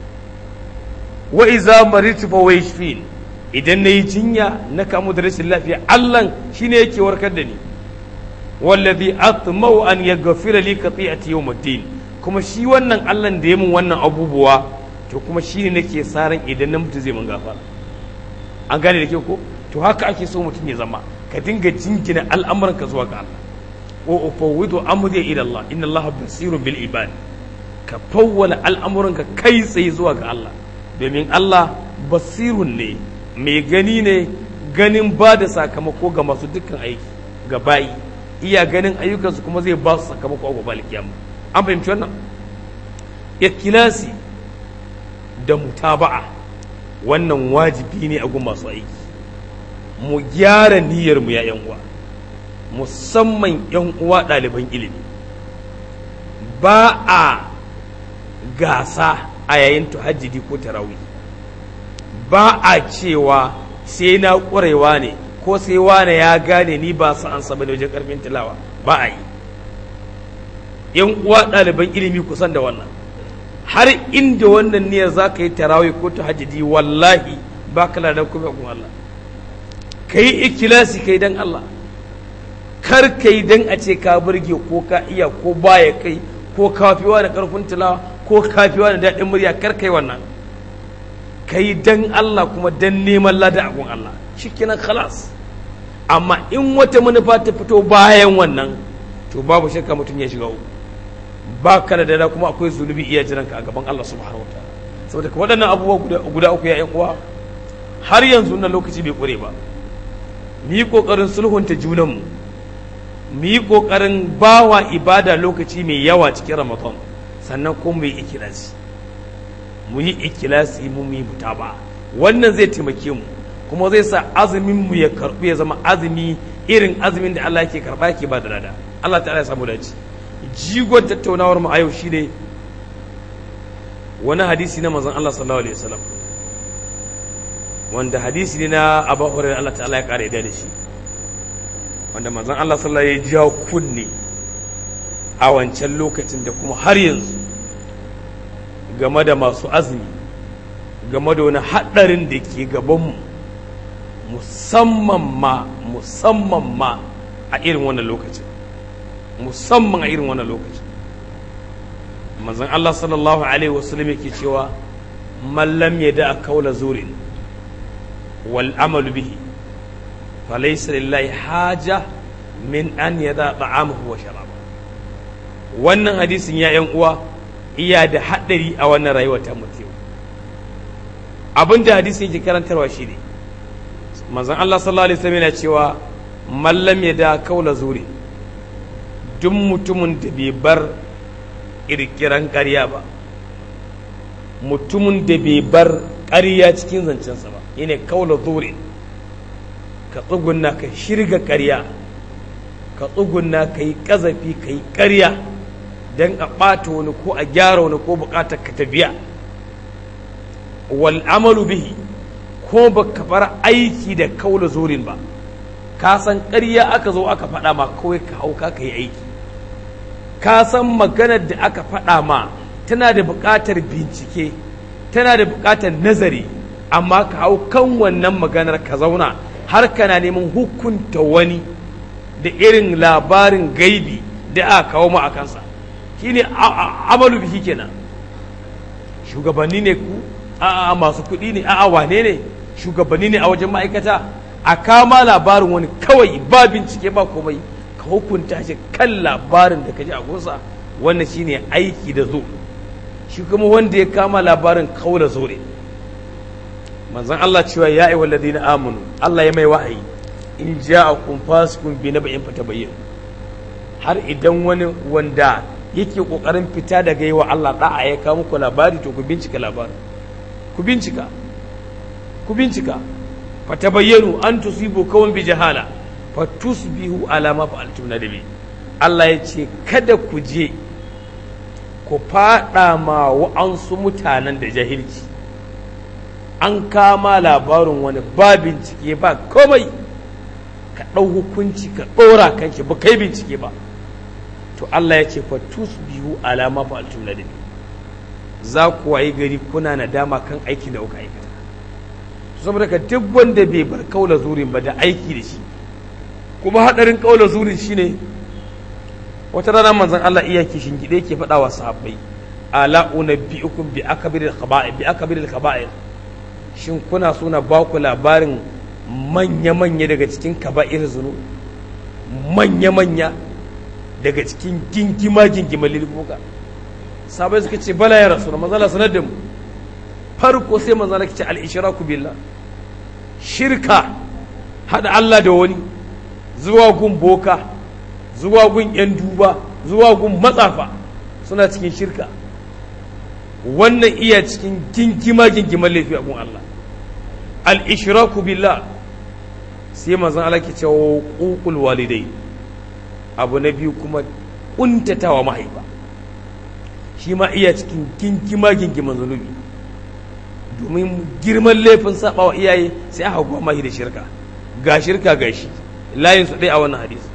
A: wa iza maritu fa wayshfin idan nayi jinya na kamu da rashin lafiya Allah shine yake warkar da ni wallazi atmau an yaghfira li qati'ati yawmiddin kuma shi wannan Allah da ya mun wannan abubuwa to kuma shine nake saran idan na mutu zai mun gafara an gane da ke ko to haka ake so mutum ya zama ka dinga jingina al'amuranka zuwa ga Allah wa ufawwidu amri ila Allah inna Allah basirun bil ibad ka fawwala al'amuranka kai tsaye zuwa ga Allah domin Allah basirun ne mai gani ne ganin ba da sakamako ga masu dukkan aiki ga bayi iya ganin ayyukansu kuma zai ba su sakamako a gobe alkiyama an fahimci wannan ikilasi da mutaba'a wannan wajibi ne a gun masu aiki mu gyara niyyar mu ya yan uwa musamman yan uwa ɗaliban ilimi ba a gasa a yayin tuhajjidi ko tarawih ba a cewa sai na ƙwarewa ne ko sai wane ya gane ni ba su an saba da wajen ƙarfin tilawa ba a yi yan uwa ɗaliban ilimi kusan da wannan har inda wannan niyyar za ka yi tarawih ko tahajjudi wallahi ba ka ladan kuma kun Allah ka yi ikilasi ka yi don Allah kar kai dan a ce ka burge ko ka iya ko baya kai ko kafiwa da karfin tilawa ko kafiwa da daɗin murya kar kai wannan kai dan Allah kuma dan neman lada a gun Allah shikenan khalas amma in wata manufa ta fito bayan wannan to babu shakka mutum ya shiga uku ba ka da dada kuma akwai zunubi iya jiranka a gaban Allah subhanahu wa ta'ala saboda ka waɗannan abubuwa guda uku ya uwa har yanzu na lokaci bai ƙure ba mu yi ƙoƙarin sulhunta junanmu mu yi ƙoƙarin bawa ibada lokaci mai yawa cikin ramadan sannan kuma mu yi ikilasi mu yi ikilasi mu yi mutaba wannan zai taimake mu kuma zai sa azumin mu ya karɓu ya zama azumi irin azumin da Allah yake karɓa yake ba da lada Allah ta'ala ya samu dace jigon tattaunawar mu a yau shine wani hadisi na manzon Allah sallallahu alaihi wasallam wanda hadisi ne na Abu Hurairah Allah ta'ala ya kare da shi wanda manzon Allah sallallahu alaihi ya kunne a wancan lokacin da kuma har yanzu game da masu azumi game da wani haɗarin da ke gabanmu musamman ma musamman ma a irin wannan lokacin musamman a irin wannan lokacin manzon Allah sallallahu alaihi wasallam yake cewa man lam yada kaula zurin wal amalu bihi falaysa lillahi haja min an yada ta'amahu wa sharaba wannan hadisin ya yan uwa iya da haɗari a wannan rayuwar ta mutum abin da hadisin yake karantarwa shi ne manzon Allah sallallahu alaihi wasallam yana cewa mallam ya da kaula zuri duk mutumin da bai bar kirkiran ƙarya ba mutumin da bai bar ƙarya cikin zancensa ba yana kaula zuri ka tsugunna ka shirga ƙarya ka tsugunna ka yi ƙazafi ka yi ƙarya don a ɓata wani ko a gyara wani ko buƙatar ka ta biya wal amalu bihi ko ba ka bar aiki da kaula zurin ba ka san ƙarya aka zo aka faɗa ma kawai ka hau ka yi aiki ka san maganar da aka faɗa ma tana da buƙatar bincike tana da buƙatar nazari amma ka hau kan wannan maganar ka zauna har kana neman hukunta wani da irin labarin gaibi da aka kawo ma a kansa shine amalu bihi kenan shugabanni ne ku a'a masu kuɗi ne a'a wane ne shugabanni ne a wajen ma'aikata a kama labarin wani kawai ba bincike ba komai ka hukunta shi kan labarin da ka ji a gunsa wannan shine aiki da zo shi kuma wanda ya kama labarin kaula zo ne manzon Allah cewa ya ayyuhal ladina amanu Allah ya mai wahayi in ja'akum fasiqun bi naba'in fatabayyin har idan wani wanda yake kokarin fita daga yi wa Allah da'a ya kawo muku labari to ku bincika labarin ku bincika ku bincika fatabayyanu an tusibu kawan bi jahala fatusbihu ala ma fa'altum nadabi Allah ya ce kada ku je ku fada ma wa'ansu mutanen da jahilci an kama labarin wani ba bincike ba komai ka ɗau hukunci ka ɗora kan shi ba kai bincike ba to Allah ya ce fatusbihu ala ma fa'altum nadabi za ku wayi gari kuna nadama kan aikin da kuka aikata saboda ka duk wanda bai bar kaula zurin ba da aiki da shi kuma hadarin kaula zurin shine wata rana manzon Allah iya kishin gide ke faɗa wa sahabbai ala unabbiukum bi akbiril khaba'ir bi akbiril khaba'ir shin kuna so na ba ku labarin manya manya daga cikin kaba'ir zunu manya manya daga cikin gingima gingima lilfuka sabai suka ce bala ya rasu manzala sanar da mu farko sai manzala ke ce al-ishraku billah shirka hada Allah da wani zuwa gun boka zuwa gun yan duba zuwa gun matsafa suna cikin shirka wannan iya cikin gingima gingiman laifi a gun Allah al-ishraku billah sai manzon Allah ke cewa uqul walidai abu na biyu kuma kuntatawa mahaifa shi ma iya cikin gingima gingiman zunubi domin girman laifin saba wa iyaye sai aka goma shi da shirka ga shirka ga shi layin su ɗaya a wannan hadisi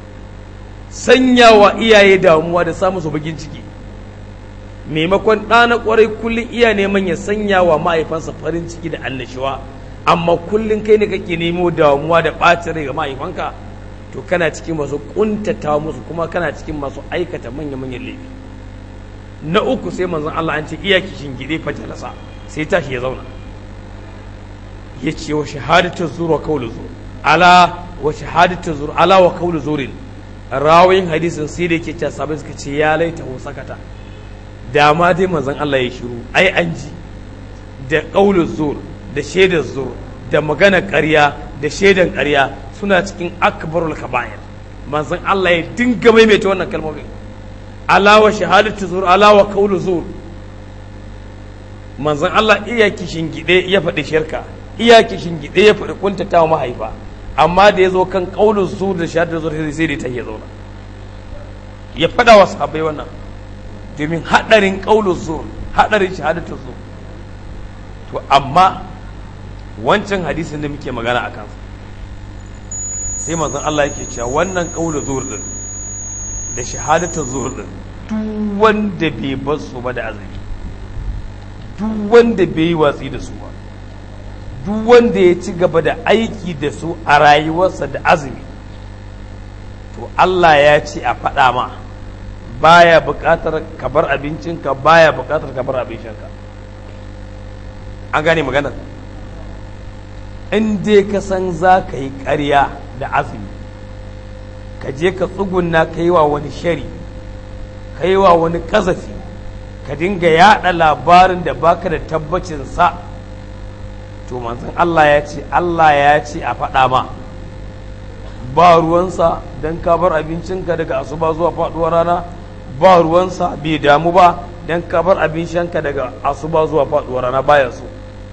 A: sanya wa iyaye damuwa da samun su bagin ciki maimakon ɗana ƙwarai kullum iya neman ya sanya wa mahaifansa farin ciki da annashuwa amma kullum kai ne kake nemo damuwa da ɓacin rai ga mahaifanka to kana cikin masu kuntata musu kuma kana cikin masu aikata manya-manyan laifi na uku sai manzon Allah an ce iya kishin gide fa jalasa sai tashi ya zauna ya ce wa shahadatu zur wa qawlu zur ala wa shahadatu zur ala wa qawlu zurin rawayin hadisin sai da yake cewa sabai suka ce ya laita hu sakata da ma dai manzon Allah ya shiru ai an ji da qawlu zur da shaidar zur da magana ƙarya da shaidan ƙarya suna cikin akbarul kaba'ir manzon Allah ya dinga maimaita wannan kalmomin alawa shahadatu zur alawa qawlu zur manzon Allah iya kishin gide ya faɗi shirka iya kishin gide ya faɗi kuntata wa mahaifa amma da ya zo kan qawlu zur da shahadatu zur sai da ta ya zauna ya faɗa wa sahabbai wannan domin haɗarin qawlu zur haɗarin shahadatu zur to amma wancan hadisin da muke magana a kansa sai manzon Allah yake cewa wannan qawlu zur din da shahadatu zuhur din duk wanda bai bar su ba da azumi duk wanda bai yi watsi da su ba duk wanda ya ci gaba da aiki da su a rayuwarsa da azumi to Allah ya ce a faɗa ma baya buƙatar ka bar abincinka baya buƙatar ka bar abincinka an gane maganar in dai ka san za ka yi ƙarya da azumi ka je ka tsugunna ka yi wa wani shari ka yi wa wani ƙazafi ka dinga yaɗa labarin da baka da tabbacin sa to manzon Allah ya ce Allah ya ce a faɗa ma ba ruwansa don ka bar abincinka daga asuba zuwa faɗuwar rana ba ruwansa bai damu ba don ka bar abincinka daga asuba zuwa faɗuwar rana baya so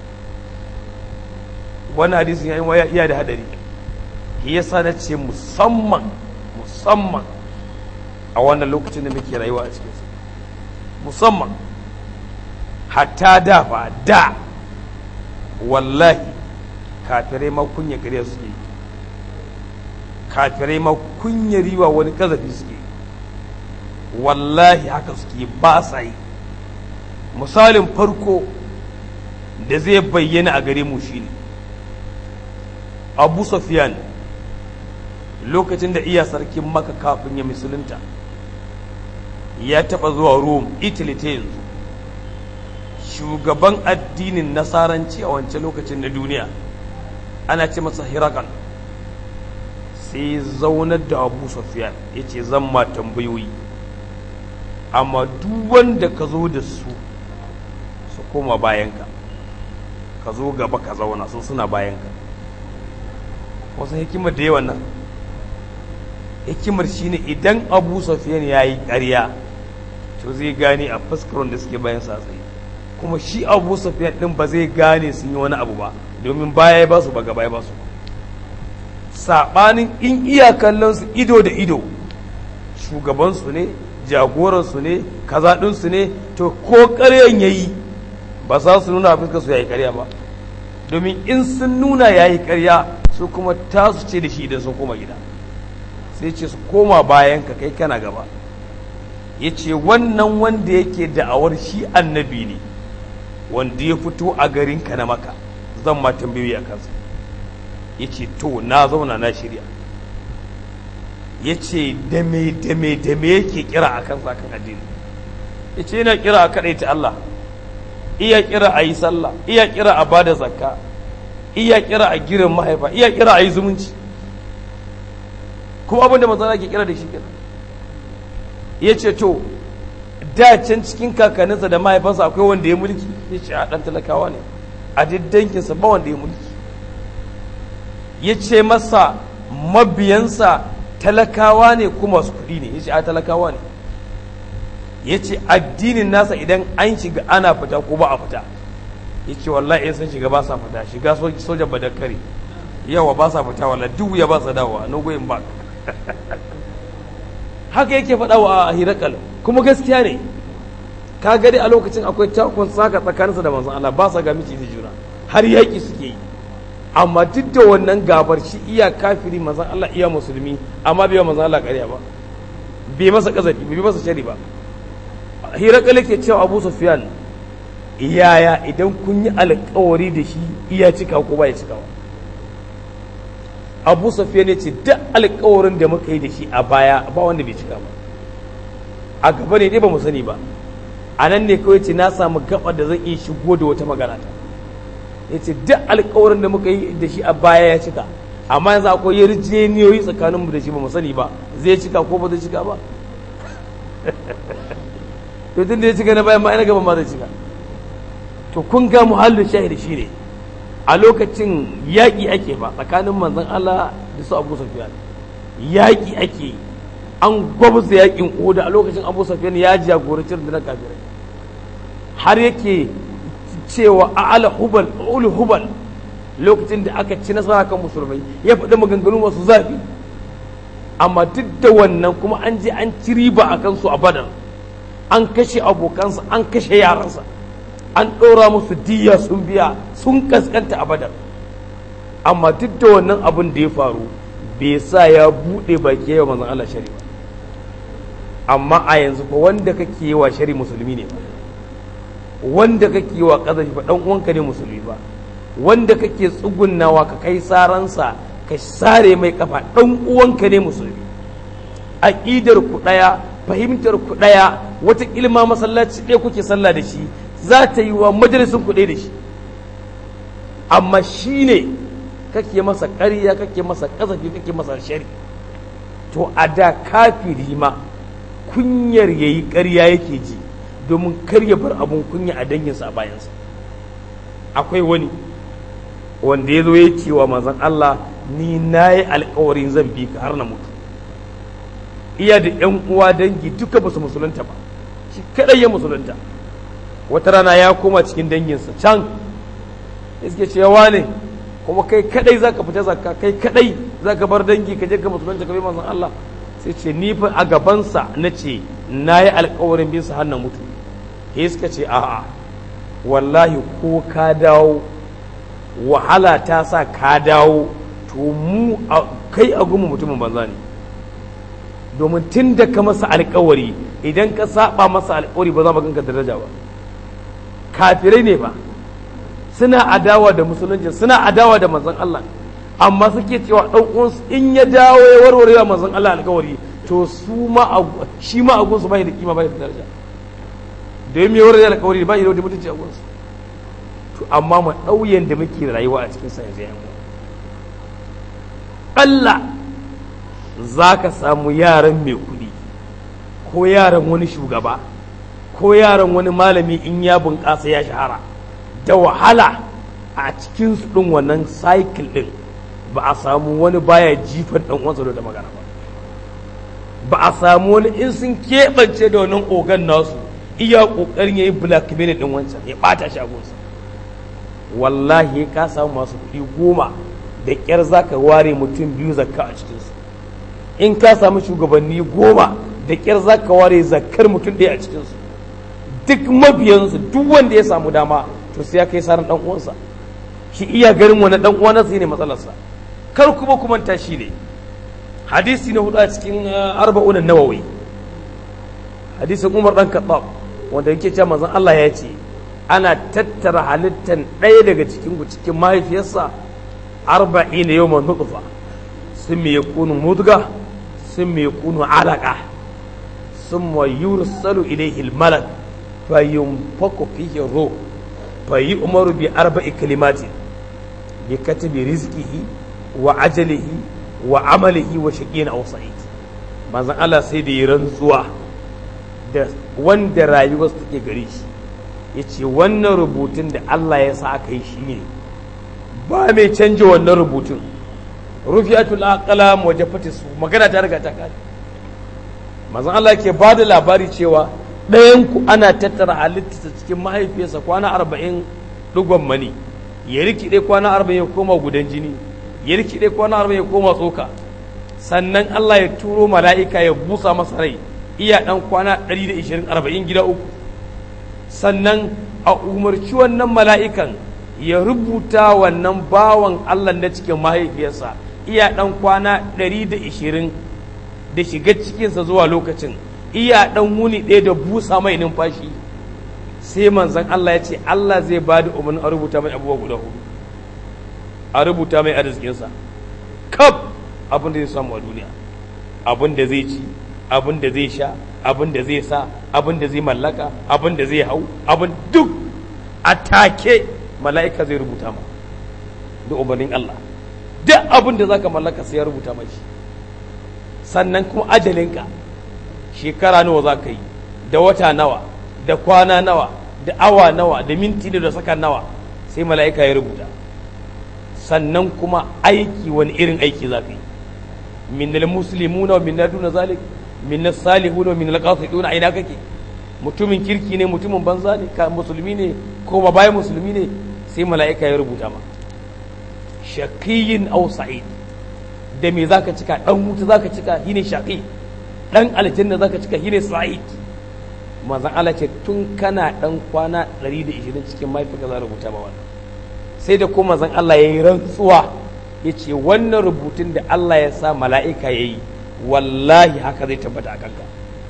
A: wani hadisin ya yi iya da hadari yasa na ce musamman musamman a wannan lokacin da muke rayuwa a cikinsu musamman hatta da fa da wallahi kafirai ma kunya gare suke kafirai ma kunya riwa wani kazafi suke wallahi haka suke ba sa yi misalin farko da zai bayyana a gare mu shine abu safiyan lokacin da iya sarkin maka kafin ya musulunta ya taɓa zuwa rome italy ta yanzu shugaban addinin nasaranci a wancan lokacin na duniya ana ce masa hirakal sai zaunar da abu safiyan ya ce zan ma tambayoyi amma duk wanda ka zo da su su koma bayanka ka zo gaba ka zauna su suna bayanka wasu hikimar da yawan nan hikimar shine idan abu safiyan ya yi ƙarya to zai gane a fuskar da suke bayan sa tsaye kuma shi abu safiyan din ba zai gane sun yi wani abu ba domin baya ya ba su ba gaba ya ba su saɓanin in iya kallon su ido da ido shugabansu ne jagoransu ne kaza ɗinsu ne to ko ƙaryan ya yi ba za su nuna fuskar su ya yi ƙarya ba domin in sun nuna ya yi ƙarya su kuma tasu ce da shi idan sun koma gida sai ce su koma bayan ka kai kana gaba ya ce wannan wanda yake da'awar shi annabi ne wanda ya fito a garinka na maka zan ma tambayoyi a kansa ya ce to na zauna na shirya ya ce dame dame dame yake kira a kansa kan addini ya ce yana kira a kaɗai ta Allah iya kira a yi sallah iya kira a bada zakka iya kira a girin mahaifa iya kira a yi zumunci kuma abin da manzana ke kira da shi kenan ya ce to da can cikin kakanninsa da mahaifansa akwai wanda ya mulki ya ce a ɗan talakawa ne a diddankinsa ba wanda ya mulki ya ce masa mabiyansa talakawa ne kuma su kuɗi ne ya ce a talakawa ne ya ce addinin nasa idan an shiga ana fita ko ba a fita ya ce wallahi sun shiga ba sa fita shiga sojan badakare yawa ba sa fita wallahi duk ya ba sa dawowa no going back haka yake faɗa wa a hirakal kuma gaskiya ne ka gari a lokacin akwai takon saka tsakaninsa da manzon Allah ba sa ga miki juna har yaƙi suke yi amma duk da wannan gabar shi iya kafiri manzon Allah iya musulmi amma bai manzon Allah ƙarya ba bai masa kazafi bai masa shari ba hirakal yake cewa Abu Sufyan iyaya idan kun yi alkawari da shi iya cika ko ba ya cikawa abu safiya ne ce duk alkawarin da muka yi da shi a baya ba wanda bai cika ba a gaba ne dai ba mu sani ba a nan ne kawai ce na samu gaba da zan iya shigo da wata magana ta ya ce duk alkawarin da muka yi da shi a baya ya cika amma yanzu akwai yarjeniyoyi tsakaninmu da shi ba mu sani ba zai cika ko ba zai cika ba to tun da ya cika na bayan ma ina gaba ma zai cika to kun ga muhallin shahid shi ne a lokacin yaƙi ake ba tsakanin manzon Allah da su Abu Sufyan yaƙi ake an gwabza yaƙin Oda a lokacin Abu Sufyan ya jagoranci rundunar kafirai har yake cewa a'ala hubal ul hubal lokacin da aka ci nasara kan musulmai ya faɗi maganganu masu zafi amma duk da wannan kuma an je an ci riba a kansu a badar an kashe abokansa an kashe yaransa an ɗora musu diya sun biya sun kaskanta a badar amma duk da wannan abin da ya faru bai sa ya buɗe baki yawa manzon Allah shari ba amma a yanzu fa wanda kake yi wa shari musulmi ne ba wanda kake yi wa ƙazafi ba ɗan uwanka ne musulmi ba wanda kake tsugunnawa ka kai saransa ka sare mai kafa ɗan uwanka ne musulmi aƙidar ku ɗaya fahimtar ku ɗaya wata ilma masallaci ɗaya kuke sallah da shi za ta yi wa majalisun ku ɗaya da shi amma shi ne kake masa ƙarya kake masa ƙazafi kake masa shari to a da kafiri ma kunyar ya yi ƙarya yake ji domin kar ya bar abun kunya a danginsa a bayansa akwai wani wanda ya zo ya ce wa manzon Allah ni na yi alkawarin zan bi ka har na mutu iya da ‘yan uwa dangi duka ba su musulunta ba shi kadai ya musulunta wata rana ya koma cikin danginsa can iske cewa ne kuma kai kadai zaka fita zakka kai kadai zaka bar dangi ka je ka musulunta ka bi manzon Allah sai ce ni fa a gabansa na ce na yi alkawarin bin sa har na mutu sai suka ce a'a wallahi ko ka dawo wahala ta sa ka dawo to mu kai a gumu mutumin banza ne domin tun da ka masa alkawari idan ka saba masa alkawari ba za mu ganka daraja ba kafirai ne ba suna adawa da musulunci suna adawa da manzon Allah amma suke cewa dan uwansu in ya dawo ya warware wa manzon Allah alkawari to su ma shi ma agun su bai da kima bai da daraja da ya warware alkawari ba da mutunci agun su to amma mu dauyen da muke rayuwa a cikin sa yanzu yan Allah za ka samu yaran mai kuɗi ko yaran wani shugaba ko yaran wani malami in ya bunƙasa ya shahara da wahala a cikin su ɗin wannan cycle ɗin ba a samu wani baya jifan ɗan uwansa da magana ba ba a samu wani in sun keɓance da wannan ogan nasu iya ƙoƙarin ya yi blackmail ɗin wancan ya ɓata shi agunsa wallahi ka samu masu kuɗi goma da ƙyar za ka ware mutum biyu zakka a cikinsu in ka samu shugabanni goma da ƙyar za ka ware zakkar mutum ɗaya a cikinsu duk mabiyansu duk wanda ya samu dama to sai ya kai saran ɗan uwansa shi iya garin wani ɗan uwa nasa ne matsalarsa kar kuma kuma ta shi ne hadisi na hudu a cikin arba'unan nawawi hadisin umar ɗan kaɗab wanda yake cewa manzon Allah ya ce ana tattara halittan ɗaya daga cikin cikin mahaifiyarsa arba'ina yawman nutfa sun me yakunu mudga sun me yakunu alaqa summa yursalu ilayhi al-malak fa yunfaku fihi ruh fa yu'maru bi arba'i kalimatin bi katibi rizqihi wa ajalihi wa amalihi wa shaqiyyin aw sa'id manzon Allah sai da yi rantsuwa da wanda rayuwar take gare shi yace wannan rubutun da Allah ya sa aka yi shi ne ba mai canja wannan rubutun rufiyatul aqlam wa jafati su magana ta riga ta kare manzon Allah ke ba da labari cewa ɗayan ku ana tattara halittarsa cikin mahaifiyarsa kwana arba'in ɗigon mani ya rikide kwana arba'in ya koma gudan jini ya rikide kwana arba'in ya koma tsoka sannan Allah ya turo mala'ika ya busa masa rai iya ɗan kwana ɗari da ishirin arba'in gida uku sannan a umarci wannan mala'ikan ya rubuta wannan bawan Allah na cikin mahaifiyarsa iya ɗan kwana ɗari da ishirin da shiga cikinsa zuwa lokacin iya ɗan wuni ɗaya da busa mai numfashi sai manzan Allah ya ce Allah zai ba da umarnin a rubuta mai abubuwa guda hudu a rubuta mai arzikinsa kaf abin da zai samu a duniya abin da zai ci abin da zai sha abin da zai sa abin da zai mallaka abin da zai hau abin duk a take mala'ika zai rubuta ma da umarnin Allah duk abin da zaka mallaka sai ya rubuta mashi sannan kuma ajalinka shekara nawa za ka yi da wata nawa da kwana nawa da awa nawa da minti da sakan nawa sai mala'ika ya rubuta sannan kuma aiki wani irin aiki za ka yi min al-muslimuna wa min duna zalik min as-salihuna wa min al-qasiduna ina kake mutumin kirki ne mutumin banza ne ka musulmi ne ko ba bayan musulmi ne sai mala'ika ya rubuta ma shaqiyin aw sa'id da me zaka cika dan wuta zaka cika shine shaqi dan aljanna zaka cika shine sa'id manzon Allah ce tun kana dan kwana 120 cikin mahaifinka za rubuta ma wannan sai da kuma manzon Allah yayi rantsuwa yace wannan rubutun da Allah ya sa mala'ika yayi wallahi haka zai tabbata a kanka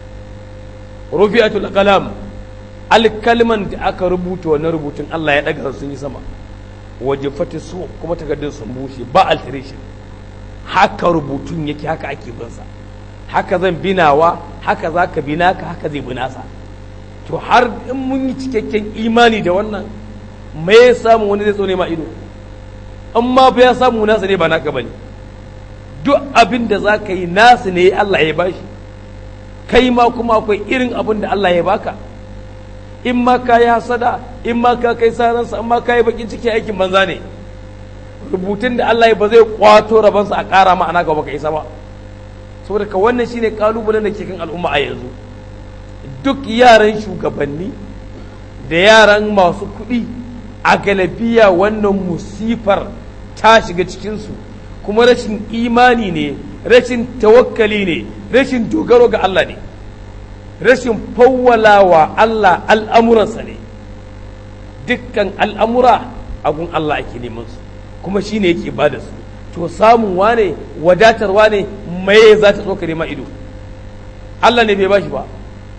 A: rufi'atul qalam alkalman da aka rubuta wannan rubutun Allah ya daga sun yi sama waje fati su kuma takardun sun bushe ba alteration haka rubutun yake haka ake bin sa haka zan binawa haka zaka bina ka haka zai binasa to har in mun yi cikakken imani da wannan me ya samu wani zai tsone ma ido amma fa ya samu nasa ne ba naka bane duk abin da za ka yi nasu ne Allah ya bashi kai ma kuma akwai irin abin da Allah ya baka in ma ka yi hasada in ma ka kai saransa in ma ka yi bakin ciki aikin banza ne rubutun da Allah ya ba zai kwato rabansa a ƙara ma'ana ga baka isa ba saboda ka wannan shine kalubalen da ke kan al'umma a yanzu duk yaran shugabanni da yaran masu kuɗi a galabiya wannan musifar ta shiga cikinsu kuma rashin imani ne rashin tawakkali ne rashin dogaro ga Allah ne rashin fawwalawa Allah al'amuransa ne dukkan al'amura agun Allah ake neman su kuma shi ne yake ba da su to samun wane wadatarwa ne mai za ta tsoka nema ido Allah ne bai ba shi ba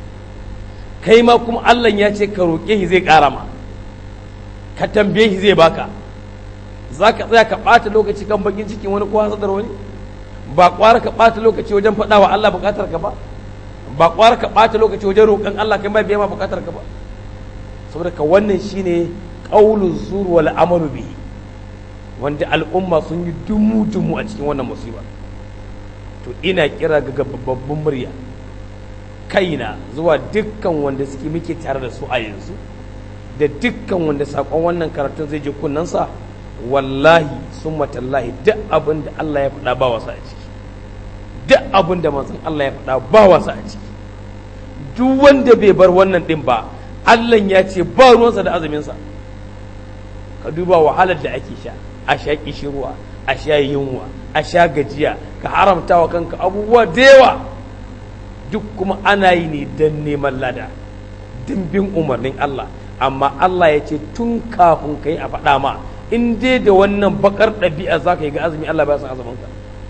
A: kai ma kuma Allah ya ce ka roƙe shi zai ƙara ma ka tambaye shi zai baka za ka tsaya ka ɓata lokaci kan bakin cikin wani ko hasadar wani ba ƙwara ka ɓata lokaci wajen faɗa wa Allah buƙatar ka ba ba ƙwara ka ɓata lokaci wajen roƙon Allah kai ba biya ma buƙatar ka ba saboda ka wannan shine qaulu zur wal amalu bihi wanda al'umma sun yi dumu dumu a cikin wannan musiba to ina kira ga babban murya kaina zuwa dukkan wanda suke muke tare da su a yanzu da dukkan wanda sakon wannan karatun zai je kunnansa wallahi sun matallahi duk abin da Allah ya faɗa ba wasa a ciki duk abin da manzon Allah ya faɗa ba wasa a ciki duk wanda bai bar wannan ɗin ba Allah ya ce ba ruwansa da azuminsa ka duba wahalar da ake sha a sha kishirwa a sha yunwa a sha gajiya ka haramta wa kanka abubuwa da yawa duk kuma ana yi ne don neman lada don bin umarnin Allah amma Allah ya ce tun kafin ka yi a faɗa ma in dai da wannan bakar ɗabi'a za ka yi ga azumi Allah ba ya san azuminka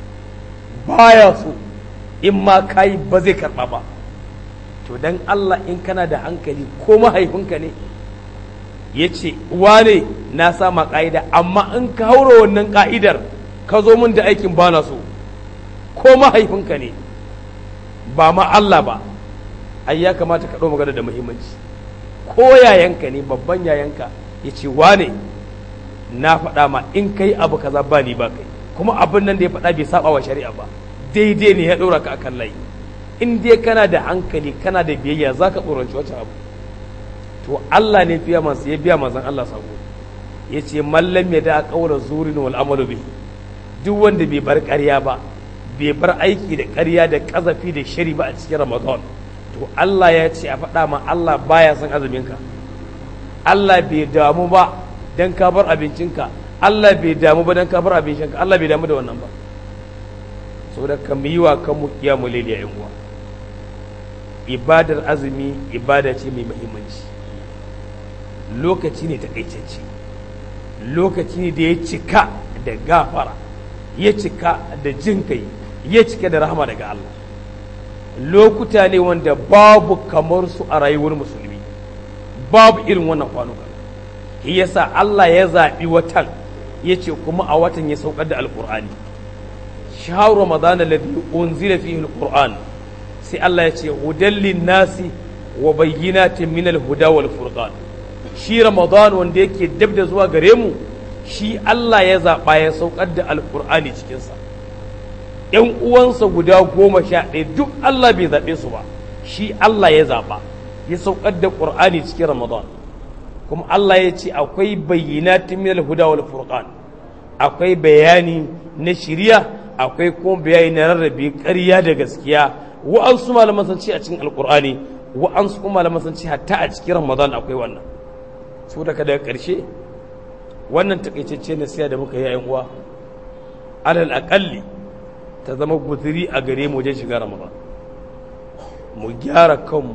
A: baya so in ma ka yi ba zai karɓa ba to dan Allah in kana da hankali ko mahaifinka ne ya ce wane na sama ƙa'ida amma in ka haura wannan ƙa'idar ka zo min da aikin ba na so ko mahaifinka ne ba ma Allah ba ai ya kamata ka ɗau magana da muhimmanci ko yayanka ne babban yayanka ya ce wane na faɗa ma in kai abu kaza ba ni ba kai kuma abin nan da ya faɗa bai saba wa shari'a ba daidai ne ya ɗora ka akan layi in dai kana da hankali kana da biyayya za ka tsoronci wacce abu to Allah ne fiya masu ya biya mazan Allah sako ya ce mallam ya da ƙaura zurin wal amalu bihi duk wanda bai bar ƙarya ba bai bar aiki da ƙarya da ƙazafi da shari ba a cikin ramadan to Allah ya ce a faɗa ma Allah baya son azuminka Allah bai damu ba dan ka bar abincinka Allah bai damu ba dan ka bar abincinka Allah bai damu da wannan ba saboda ka mu yi wa kanmu kiyamu laili a uwa ibadar azumi ibada ce mai muhimmanci lokaci ne takaitacce lokaci ne da ya cika da gafara ya cika da jin kai ya cika da rahama daga Allah lokuta ne wanda babu kamar su a rayuwar musulmi babu irin wannan kwanuka shi yasa Allah ya zaɓi watan ya ce kuma a watan ya saukar da alkur'ani shahru ramadan alladhi unzila fihi alquran sai Allah ya ce hudallin nasi wa bayyinatin min alhuda wal furqan shi ramadan wanda yake dab da zuwa gare mu shi Allah ya zaba ya saukar da alqur'ani cikin sa ƴan uwansa guda goma sha ɗaya duk Allah bai zaɓe su ba shi Allah ya zaɓa ya saukar da ƙur'ani cikin ramadan kuma Allah ya ce akwai bayyanatin min al-huda wal furqan akwai bayani na shiriya akwai kuma bayani na rarrabe ƙarya da gaskiya wa'ansu malaman sun ce a cikin alƙur'ani wa'ansu kuma malaman sun ce hatta a cikin ramadan akwai wannan so daga daga ƙarshe wannan takaitacce nasiha da muka yi a uwa alal aƙalli ta zama guziri a gare mu wajen shiga ramadan mu gyara kanmu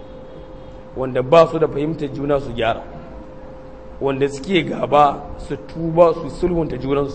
A: wanda ba su da fahimtar juna su gyara wanda suke gaba su tuba su sulhunta junansu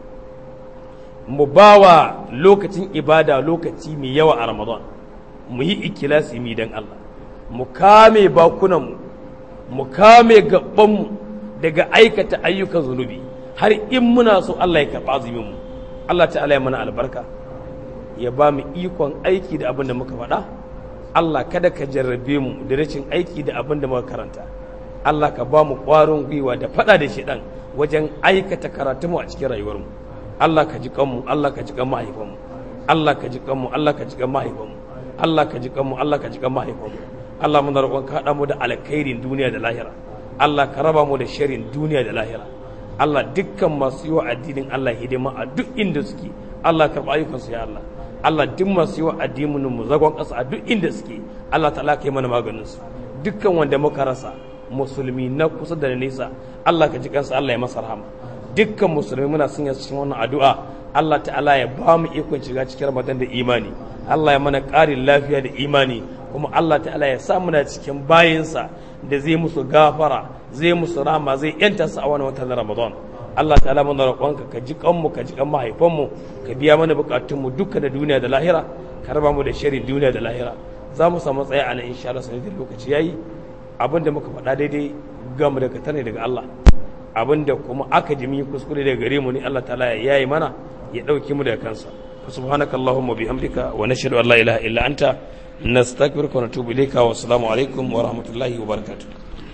A: mu ba wa lokacin ibada lokaci mai yawa a ramadan mu yi ikilasi mi don Allah mu kame bakunanmu mu kame gabanmu daga aikata ayyukan zunubi har in muna so Allah ya karɓa azuminmu Allah ta'ala ya mana albarka ya ba mu ikon aiki da abin da muka faɗa Allah kada ka jarrabe mu da rashin aiki da abin da muka karanta Allah ka ba mu ƙwarin gwiwa da faɗa da shiɗan wajen aikata karatunmu a cikin rayuwarmu Allah ka ji kanmu Allah ka ji kan mahaifanmu Allah ka ji kanmu Allah ka ji kan mahaifanmu Allah ka ji kanmu Allah ka ji kan mahaifanmu Allah muna roƙon ka haɗa mu da alkhairin duniya da lahira Allah ka raba mu da sharrin duniya da lahira Allah dukkan masu yi wa addinin Allah hidima a duk inda suke Allah karɓa ayyukansu ya Allah Allah duk masu yi wa addinin mu zagon ƙasa a duk inda suke Allah ta'ala ka yi mana maganin su dukkan wanda muka rasa musulmi na kusa da nesa Allah ka ji kansa Allah ya masa rahama dukkan musulmi muna son cikin wannan addu'a Allah ta'ala ya ba mu ikon shiga cikin Ramadan da imani Allah ya mana ƙarin lafiya da imani kuma Allah ta'ala ya sa muna cikin bayinsa da zai musu gafara zai musu rama zai yanta su a wani watan Ramadan Allah ta'ala muna roƙonka ka ji kanmu ka ji kan mahaifanmu ka biya mana bukatunmu duka da duniya da lahira ka raba mu da shirin duniya da lahira za mu samu tsaye a nan insha Allah sanadin lokaci yayi abin da muka faɗa daidai gamu daga tane daga Allah abin da kuma aka ji mun yi kuskure daga gare mu ne Allah ta'ala ya yayi mana ya ɗauki mu daga kansa subhanakallahumma bihamdika wa nashhadu an la ilaha illa anta nastaghfiruka wa natubu ilayka wa assalamu alaikum wa rahmatullahi wa barakatuh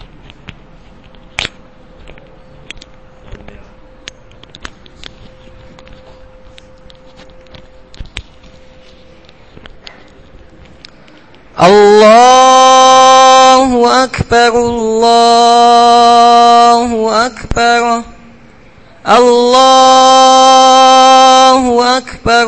B: الله أكبر الله أكبر الله أكبر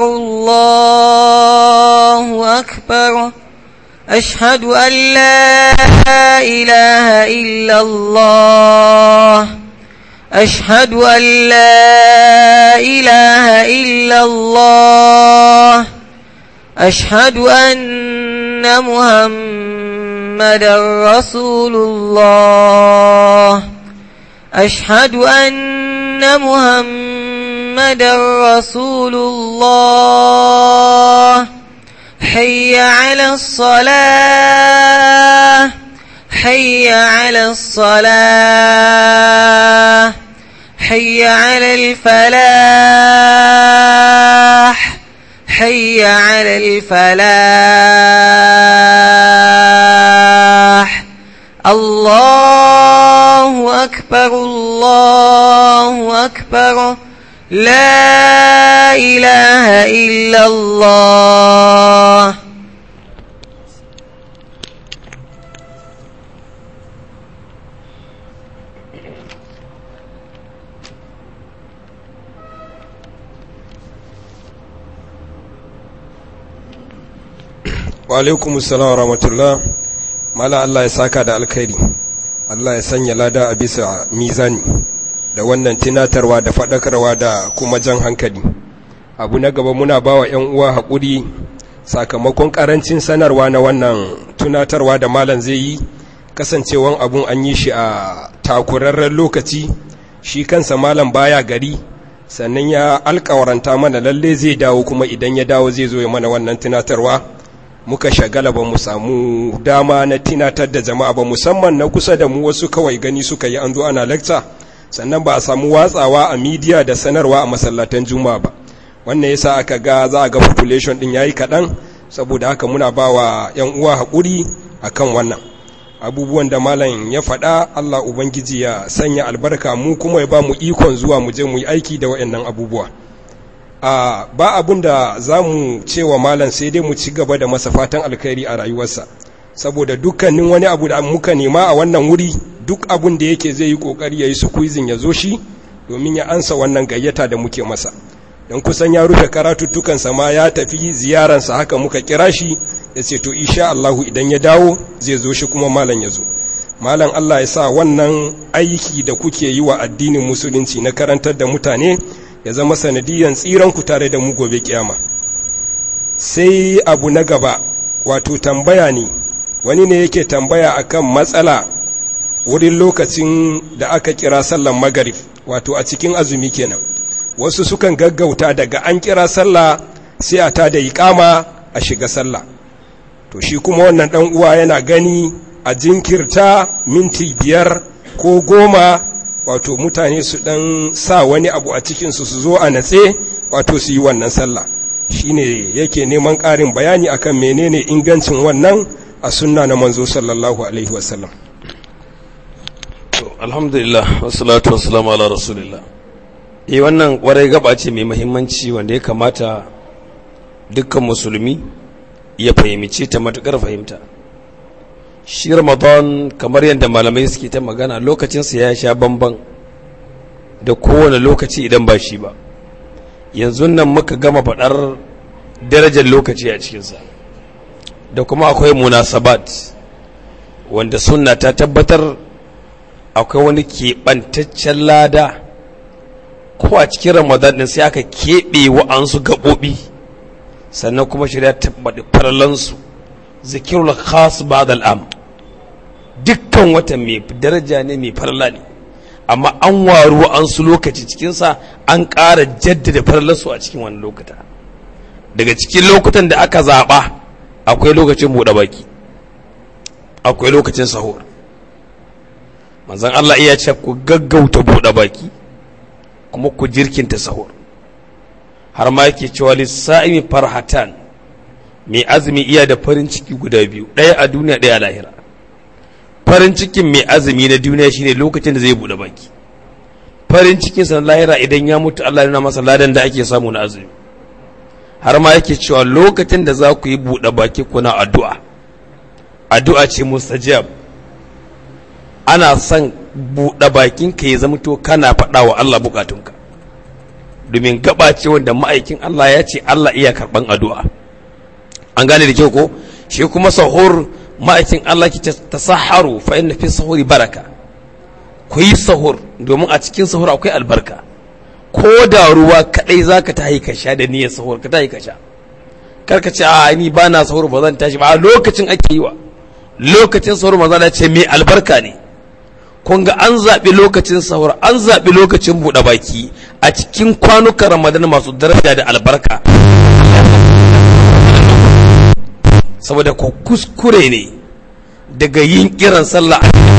B: الله أكبر أشهد أن لا إله إلا الله أشهد أن لا إله إلا الله أشهد أن محمدا رسول الله أشهد أن محمدا رسول الله حي على الصلاة حي على الصلاة حي على الفلاح حي على الفلاح الله أكبر الله أكبر لا إله إلا الله
C: wa alaikum assalam wa rahmatullah mala Allah ya saka da alkhairi Allah ya sanya lada a bisa mizani da wannan tunatarwa da faɗakarwa da kuma jan hankali abu na gaba muna bawa ƴan uwa haƙuri sakamakon ƙarancin sanarwa na wannan tunatarwa da malam zai yi kasancewan abun an yi shi a takurarren lokaci shi kansa malam baya gari sannan ya alkawaranta mana lalle zai dawo kuma idan ya dawo zai zo ya mana wannan tunatarwa muka shagala ba mu samu dama na tinatar da jama'a ba musamman na kusa da mu wasu kawai gani suka yi an zo ana lecture sannan ba a samu watsawa a midiya da sanarwa a masallatan juma'a ba wannan yasa aka ga za a ga population din yayi kaɗan saboda haka muna ba wa 'yan uwa haƙuri akan wannan abubuwan da malam ya faɗa Allah Ubangiji ya sanya albarka mu kuma ya ba mu ikon zuwa mu je mu yi aiki da waɗannan abubuwa a ba abun da za mu cewa malam sai dai mu ci gaba da masa fatan alkhairi a rayuwarsa saboda dukkanin wani abu da muka nema a wannan wuri duk abun da yake zai yi kokari ya yi squeezing ya zo shi domin ya ansa wannan gayyata da muke masa don kusan ya rufe karatuttukansa ma ya tafi ziyaransa haka muka kira shi ya ce to isha Allahu idan ya dawo zai zo shi kuma malam ya zo malam Allah ya sa wannan aiki da kuke yi wa addinin musulunci na karantar da mutane ya zama sanadiyan tsiranku tare da mu gobe kiyama sai abu na gaba wato tambaya ne wani ne yake tambaya akan matsala wurin lokacin da aka kira sallan magarib wato a cikin azumi kenan wasu sukan gaggauta daga an kira sallah sai a tada iqama a shiga sallah to shi kuma wannan dan uwa yana gani a jinkirta minti biyar ko goma wato mutane su dan sa wani abu a cikinsu su zo a natse wato su yi wannan sallah shine yake neman ƙarin bayani akan menene ingancin wannan a sunna na manzo sallallahu alaihi wasallam
A: to alhamdulillah wassalatu wassalamu ala rasulillah eh wannan kwarai gaba ce mai muhimmanci wanda ya kamata dukkan musulmi ya fahimci ta matukar fahimta shi ramadan kamar yadda malamai suke ta magana lokacinsa ya sha bamban da kowane lokaci idan ba shi ba yanzu nan muka gama faɗar darajar lokaci a cikinsa da kuma akwai munasabat wanda sunna ta tabbatar akwai wani keɓantaccen lada ko a cikin ramadan ɗin sai aka keɓe wa'ansu gaɓoɓi sannan kuma shirya tabbaɗi farlansu zikirul khas ba'd al'am dukkan wata mai daraja ne mai farla ne amma an waru an su lokaci cikinsa an ƙara jaddada farlarsu a cikin wani lokuta daga cikin lokutan da aka zaɓa akwai lokacin buɗe baki akwai lokacin sahur manzon Allah iya ce ku gaggauta buɗe baki kuma ku jirkinta sahur har ma yake cewa lissa'imi farhatan mai azumi iya da farin ciki guda biyu ɗaya a duniya ɗaya a lahira farin cikin mai azumi na duniya shine lokacin da zai buɗe baki farin cikin sa na lahira idan ya mutu Allah yana masa ladan da ake samu na azumi har ma yake cewa lokacin da za ku yi buɗe baki kuna addu'a addu'a ce mustajab ana son buɗe bakinka ya zama to kana faɗa wa Allah bukatunka domin gaba ce wanda ma'aikin Allah ya ce Allah iya karɓan addu'a an gane da kyau ko shi kuma sahur ma'aikin Allah ki ta saharu fa inna fi sahuri baraka ku yi sahur domin a cikin sahur akwai albarka ko da ruwa kadai zaka ta yi ka sha da niyyar sahur ka ta yi ka sha kar ka ce a ni ba na sahur ba zan tashi ba a lokacin ake yi wa lokacin sahur maza ce mai albarka ne kun ga an zaɓi lokacin sahur an zaɓi lokacin buɗe baki a cikin kwanukan ramadan masu daraja da albarka saboda ko kuskure ne daga yin kiran sallah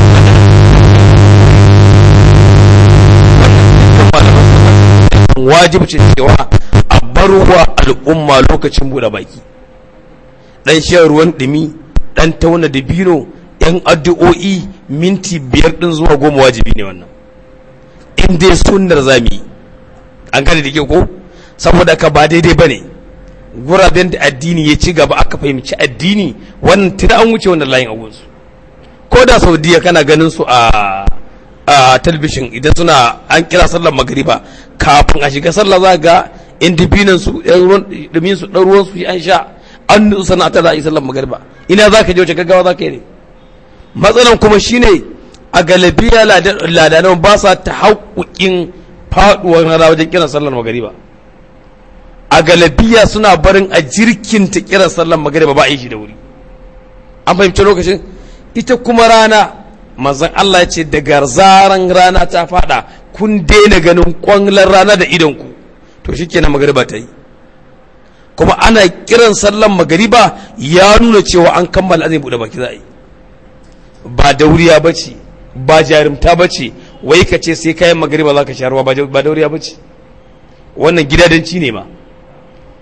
A: wajibcin cewa a barwa al'umma lokacin buɗe baki ɗan shan ruwan ɗumi ɗan tauna da bino yan addu'o'i minti biyar ɗin zuwa goma wajibi ne wannan in dai sunnar zami an gane da ke ko saboda ka ba daidai ba ne guraben da addini ya ci gaba aka fahimci addini wannan tuna an wuce wannan layin agunsu ko da saudiya kana ganin su a a talbishin idan suna an kira sallar magariba kafin a shiga sallah za ga indibinan su ɗumin su ɗan ruwan su an sha an nutsu sana ta za a yi sallar magariba ina za ka je wace gaggawa za ka yi ne matsalan kuma shine a galabiya ladanan ba sa ta haƙuƙin faɗuwar rana wajen kiran sallar magariba a galabiya suna barin a jirkin ta kiran sallar magariba ba a yi shi da wuri an fahimci lokacin ita kuma rana manzon Allah ya ce daga zaran rana ta faɗa kun daina ganin kwanglar rana da idonku to shikenan magariba ta yi kuma ana kiran sallar magariba ya nuna cewa an kammala azai buɗe baki za a yi ba dauriya ba ce ba jarumta ba ce wai ka ce sai kayan magariba za ka sha ruwa ba dauriya ba ce wannan gidadanci ne ma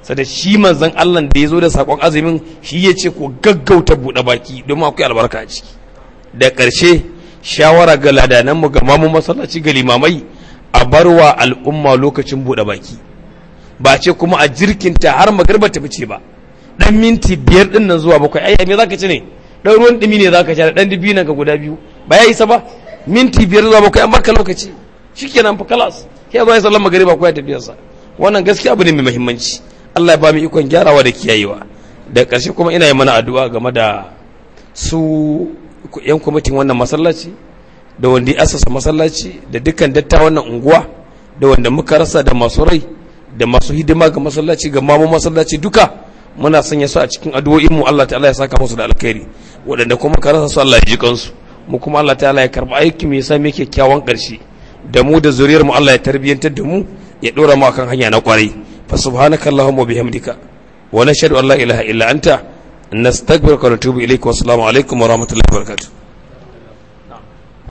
A: sada shi manzon Allah da ya zo da sakon azumin shi ya ce ko gaggauta buɗe baki domin akwai albarka a ciki da ƙarshe shawara ga ladananmu ga mamun masallaci ga limamai a barwa al'umma lokacin buɗe baki ba ce kuma a jirkinta har magarba ta fice ba dan minti biyar din nan zuwa bakwai ai me zaka ci ne dan ruwan dumi ne zaka sha dan dibi nan ka guda biyu ba ya isa ba minti biyar zuwa bakwai an baka lokaci shikenan fa kalas sai zo ya sallar magariba ko ya tafi sa wannan gaskiya abu ne mai muhimmanci Allah ya ba mu ikon gyarawa da kiyayewa da ƙarshe kuma ina yi mana addu'a game da su yan kwamitin wannan masallaci da wanda ya asasa masallaci da dukkan datta wannan unguwa da wanda muka rasa da masu rai da masu hidima ga masallaci ga mamu masallaci duka muna sanya su a cikin addu'o'in mu Allah ta'ala ya saka musu da alkhairi waɗanda kuma ka rasa su Allah ya ji kansu mu kuma Allah ta'ala ya karba aiki mai sa muke kyakkyawan ƙarshe da mu da zuriyar mu Allah ya tarbiyantar da mu ya dora mu akan hanya na kwarai fa subhanaka allahumma bihamdika wa nashhadu an la ilaha illa anta nastaghfiruka wa natubu ilayka wa assalamu alaikum wa rahmatullahi wa barakatuh